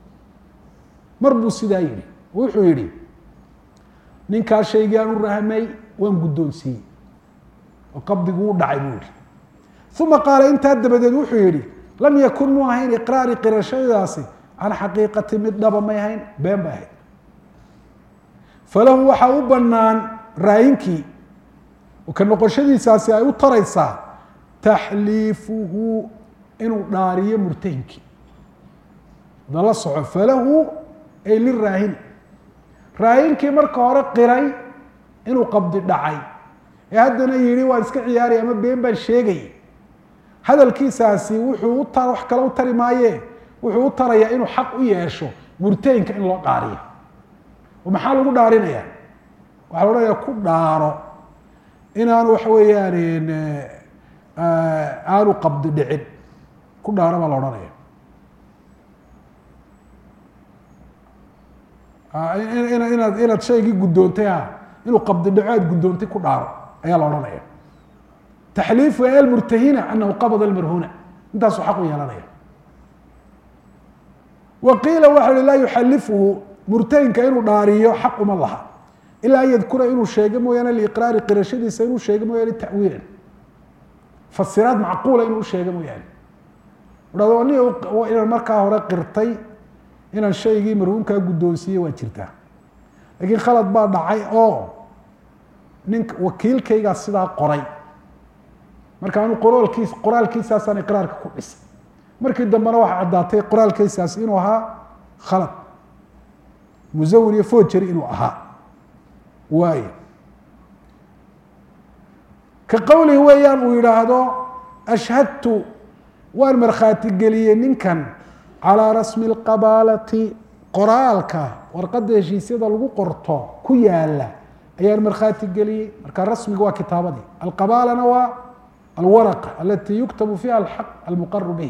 S1: mar buu sidaa yihi wuxuu yihi ninkaa shaygii aan u rahmay waan guddoonsiiyey oo qabdigu u dhacay buu yihi uma qaala intaa dabadeed wuxuu yihi lam yakun mu ahayn iqraari qirashadaasi can xaqiiqati mid dhaba may ahayn been bay ahayd falahu waxaa u banaan raayinkii ka noqoshadiisaasi ay u taraysaa taxliifuhu inuu dhaariyo murtahinkii dala soco falahu ay liraahini raayinkii marka hore qiray inuu qabdi dhacay ee haddana yihi waan iska ciyaaraya ama been baan sheegay hadalkiisaasi wuxuu u ta wax kale u tari maaye wuxuu u tarayaa inuu xaq u yeesho murtahinka in loo dhaariyo oo maxaa lagu dhaarinaya waxaa la odhanaya ku dhaaro inaanu waxa weeyaan aanu qabdi dhicin ku dhaaro baa la odhanaya inaad inaad shaygii guddoontay ha inuu qabdi dhaco aad guddoontay ku dhaaro ayaa la odhanaya taxliifu almurtahina anahu qabada almarhuna intaasuu xaq u yeelanaya wa qiila waxa hi laa yuxalifuhu murtahinka inuu dhaariyo xaq uma laha ilaa an yadkura inuu sheego mooyaane liiqraari qirashadiisa inuu sheego mooyaane tawiilan fasiraad macquula inuu usheego mooyaane hado ni inaan markaa hore qirtay inaan shaygii marhuumkaa guddoonsiiyey waa jirtaa laakiin khalad baa dhacay oo nin wakiilkaygaa sidaa qoray marka anu qoraalkiis qoraalkiisaasaan iqraarka ku dhisay markii dambena waxaa caddaatay qoraalkaysaas inuu ahaa khalad musawir iyo fojeri inuu ahaa waayo ka qowlihi weeyaan uu yidhaahdo ashhadtu waan markhaati geliyey ninkan calىa rasmi اlqabaalati qoraalka warqadda heshiisyada lagu qorto ku yaala ayaan markhaati geliyey marka rasmiga waa kitaabadii alqabaalana waa alwaraqa alati yuktabu fiha alxaq almuqaru bih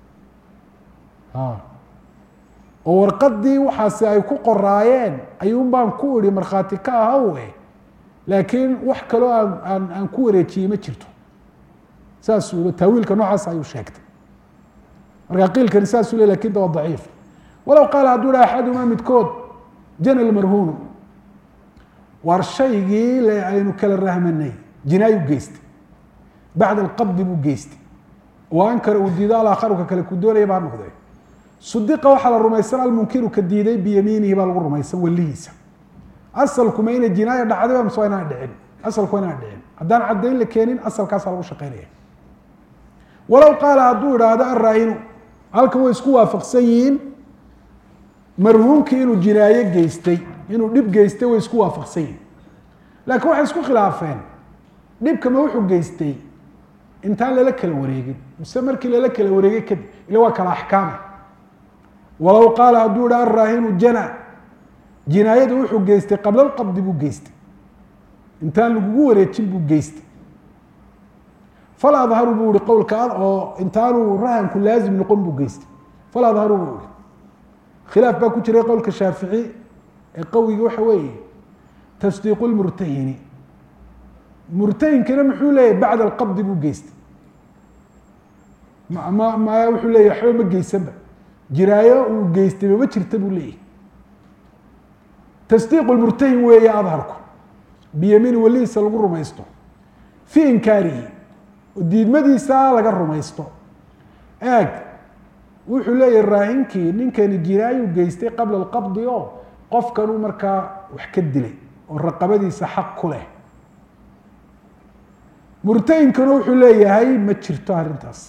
S1: oo warqadii waxaasi ay ku qoraayeen ayuun baan ku ihi markhaati ka ahawe laakiin wax kaloo aan aan aan ku wareejiyey ma jirto saasuu taawiilka noocaas ayuu sheegtay marka qiilkani saasuu le lakin da waa daciif walow qaala hadduu ha axadumaa midkood jana lmarhuunu war shaygii le aynu kala rahmanay jinaayu geystay bacda alqabdi buu geystay oo ankara uu diido alakharuka kale ku doonaya baa noqdee sudiqa waxaa la rumaysan almunkiru ka diiday biyamiinihi baa lagu rumaysan welihiisa asalkuma inay jinaaya dhacday mise waa inaan dhicin asalku waa inaan dhicin haddaan caddayn la keenin asalkaasaa lagu shaqeynaya walow qaala hadduu idhaahdo araahinu halkan way isku waafaqsan yihiin marhuumkii inuu jinaayo geystay inuu dhib geystay way isku waafaqsan yihiin laakiin waxay isku khilaafeen dhibkama wuxuu geystay intaan lala kala wareegin mise markii lala kala wareegay kadib ila waa kala axkaama walow qaala hadduu idha araahinu jana jinaayada wuxuu geystay qabla lqabdi buu geystay intaan lagugu wareejin buu geystay fal adharu buu ihi qowlka oo intaanu rahanku laazim noqon buu geystay fal adharu buu ihi khilaaf baa ku jiray qowlka shaafici ee qawigi waxa weeye tasdiiqu lmurtahini murtahinkana muxuu leeyahy bacda alqabdi buu geystay ma ma maya wuxuu leeyahy waxba ma geysanba jiraayo uu geystay mama jirta buu leeyahy tasdiiqu lmurtahin weeye adharku biyamiini welihiisa lagu rumaysto fii inkaarihi diidmadiisa laga rumaysto eeg wuxuu leeyahy raahinkii ninkani jiraayuu geystay qabla alqabdi oo qofkanuu markaa wax ka dilay oo raqabadiisa xaq ku leh murtahinkana wuxuu leeyahay ma jirto arrintaas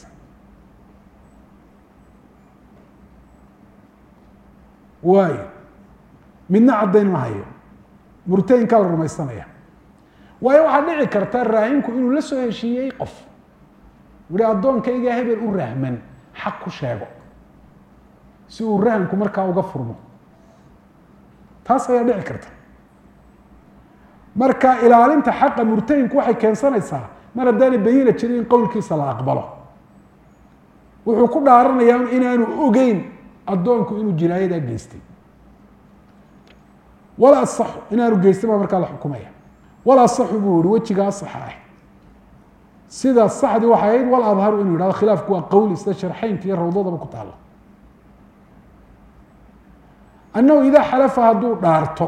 S1: waayo midna caddayn ma hayo murtahinkaa la rumaysanaya waayo waxaa dhici karta raahinku inuu la soo heshiiyey qof uhi addoonkayga hebel u rahman xaq ku sheego si uu rahanku markaa uga furmo taas ayaa dhici karta marka ilaalinta xaqa murtahinku waxay keensanaysaa mar haddaanay bayina jirin in qowlkiisa la aqbalo wuxuu ku dhaaranayaa inaanu ogeyn addoonku inuu jinaayadaa geystay wala asaxu inaanu geystin baa markaa la xukumaya wala asaxu buu yihi wejiga asaxa ah sida saxdii waxay ahayd wal adharu inuu yidhahdo khilaafku waa qowli sida sharxeynka iyo rawdadaba ku taalo annahu idaa xalafa hadduu dhaarto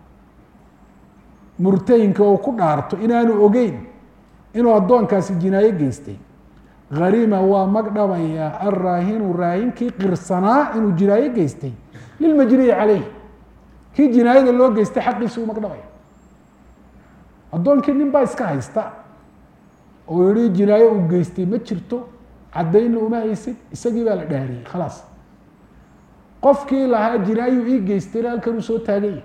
S1: murtayinka oo ku dhaarto inaanu ogeyn inuu addoonkaasi jinaayo geystay harima waa magdhabaya alraahinu raahinkii qirsanaa inuu jinaayo geystay lilmajniyi caleyh kii jinaayada loo geystay xaqiisi uu magdhabaya addoonkii nin baa iska haysta oo yihi jinaayo uu geystay ma jirto caddaynna uma haysid isagii baa la dhaariyey khalaas qofkii lahaa jinaayu ii geystayna halkan uu soo taaganya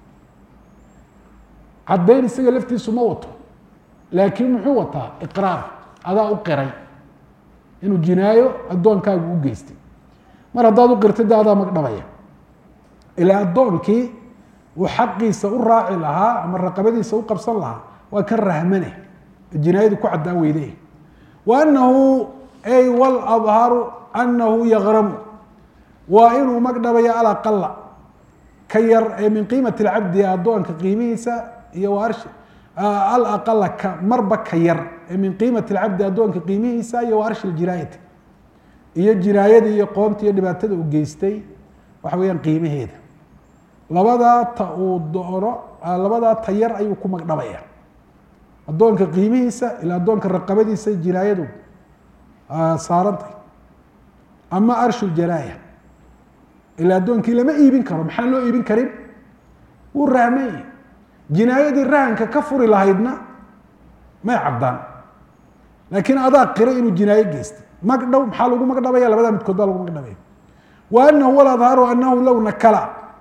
S1: caddayn isaga laftiisu ma wato laakiin muxuu wataa iqraar adaa u qiray inuu jinaayo addoonkaagu u geystay mar haddaad u qirtay de adaa magdhabaya ilaa addoonkii uu xaqiisa u raaci lahaa ama raqabadiisa u qabsan lahaa waa kan rahmane jinaayadu ku caddaan weyde wa anahu ay waladharu anahu yagramu waa inuu magdhabayo alaqala ka yar ee min qiimati alcabdi addoonka qiimihiisa iyo wa arshi alaqala ka marba ka yar ee min qiimati alcabdi addoonka qiimihiisa iyo wa arshi ljinaayati iyo jinaayada iyo qoomta iyo dhibaatada uu geystay waxa weeyaan qiimaheeda labadaa ta uu doono labadaa ta yar ayuu ku magdhabaya addoonka qiimihiisa ilaa addoonka raqabadiisa jinaayadu saarantay ama arshu ljanaaya ilaa addoonkii lama iibin karo maxaan loo iibin karin wuu rahmanya jinaayadii rahanka ka furi lahaydna may caddaan laakiin adaa qiray inuu jinaayo geystay magdhow maxaa lagu magdhabaya labada midkood baa lagu magdhabaya wa anahu waladharu anahu low nakala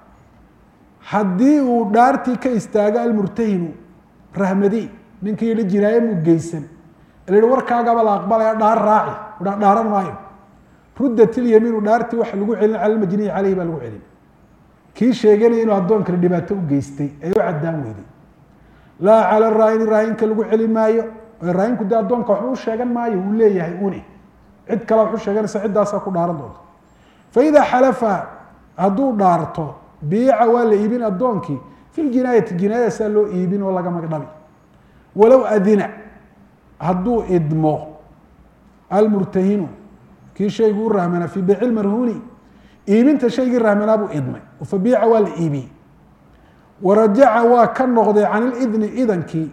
S1: haddii uu dhaartii ka istaago almurtahinu rahmadi ninkii yihi jinaaye muu geysan la yihi warkaagaba la aqbalaya dhaar raaci ha dhaaran maayo ruddat ilyamiinu dhaartii waxa lagu celin cala lmajniyi caleyhi baa lagu celin kii sheeganaya inuu addoonkana dhibaato u geystay ee u caddaan weyday laa cala raayini raayinka lagu celin maayo raayinku dee addoonka waxba u sheegan maayo uu leeyahay une cid kale wax u sheeganaysa ciddaasaa ku dhaaran doonta faidaa xalafa hadduu dhaarto biica waa la iibin addoonkii fi ljinaayati jinaayadaasaa loo iibin oo laga magdhabi walow adina hadduu idmo almurtahinu kii shaygu u rahmanaa fii beyci lmarhuuni iibinta shaygii rahmanaa buu idmay fabiica waa la iibiyey warajaca waa ka noqday can ilidni idankii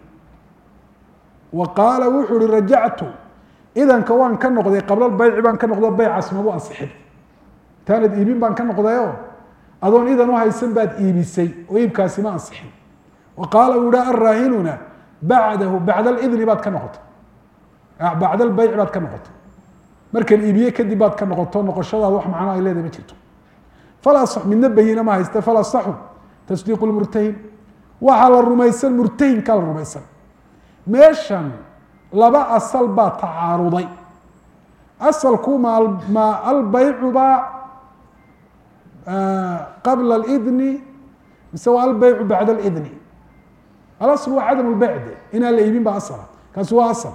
S1: wa qaala wuxuu uhi rajactu idanka waan ka noqday qabla lbayci baan ka noqdo beycaas magu ansixin intaanad iibin baan ka noqdayoo adoon idan u haysan baad iibisay oo iibkaasi ma ansixin wa qaala uu ihi araahinuna bacdahu bacda alidni baad ka noqotay bacda albeyci baad ka noqotay markan iibiye kadib baad ka noqoto noqoshadaada wax macno ay leedahay ma jirto fala midna bayina ma hayste fala saxu tasdiiqu lmurtahin waxaa la rumaysan murtahinkaa la rumaysan meeshan laba asal baa tacaaruday asalku ma ma albeycu baa qabla alidni mise waa albeycu bacda alidni alasl waa cadam lbeyc de inaan la iibin ba asala kaasi waa asal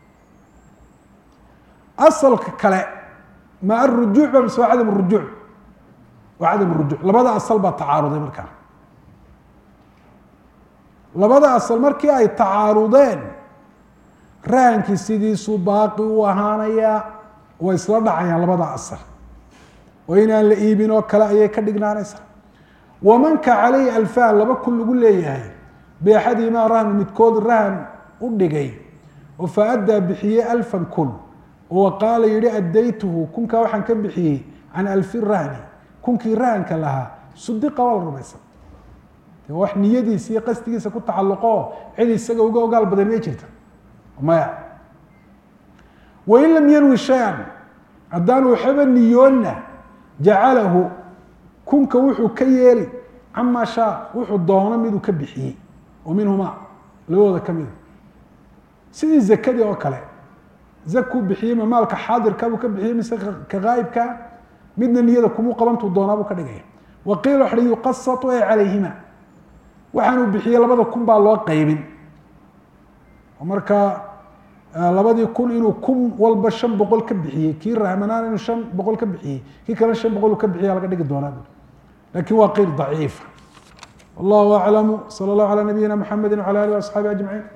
S1: asalka kale ma arujuuc ba mise waa cadam rujuuc waa cadam rujuuc labada asal baa tacaaruday markaa labada asal markii ay tacaarudeen rahankii sidiisuu baaqi u ahaanayaa way isla dhacayaan labada asal oo inaan la iibin oo kale ayay ka dhignaanaysaa wamanka caleyhi alfan laba kun lagu leeyahay beexadiimaa rahnu midkood rahan u dhigay oo fa addaa bixiyey alfan kun oo qaala yihi addaytuhu kunkaa waxaan ka bixiyey can alfi rahni kunkii rahanka lahaa sudiqa waa la rumaysan de wax niyadiisa iyo qasdigiisa ku tacalluqo cid isaga uga ogaal badan may jirta maya wain lam yanwi shay-an haddaan waxaba niyoonna jacalahu kunka wuxuu ka yeeli camaa shaa wuxuu doono miduu ka bixiyey oo minhumaa labadooda ka mida sidii zakadii oo kale zakuu bixiyey ma maalka xaadirkabuu ka bixiyey mise ka ghaayibka midna niyada kumuu qabantuu doonaabuu ka dhigaya wa qiila waxa hi yuqasatu ay calayhima waxaanuu bixiyey labada kun baa loo qaybin oo markaa labadii kun inuu kun walba shan boqol ka bixiyey kii rahmanaan inuu shan boqol ka bixiyey kii kale shan boqol uu ka bixiya laga dhigi doonaa lakin waa qeyl daciifa wallahu aclamu salى اllahu alى nabiyina mxamedi wعalى alih وaصxaabi aجmaعin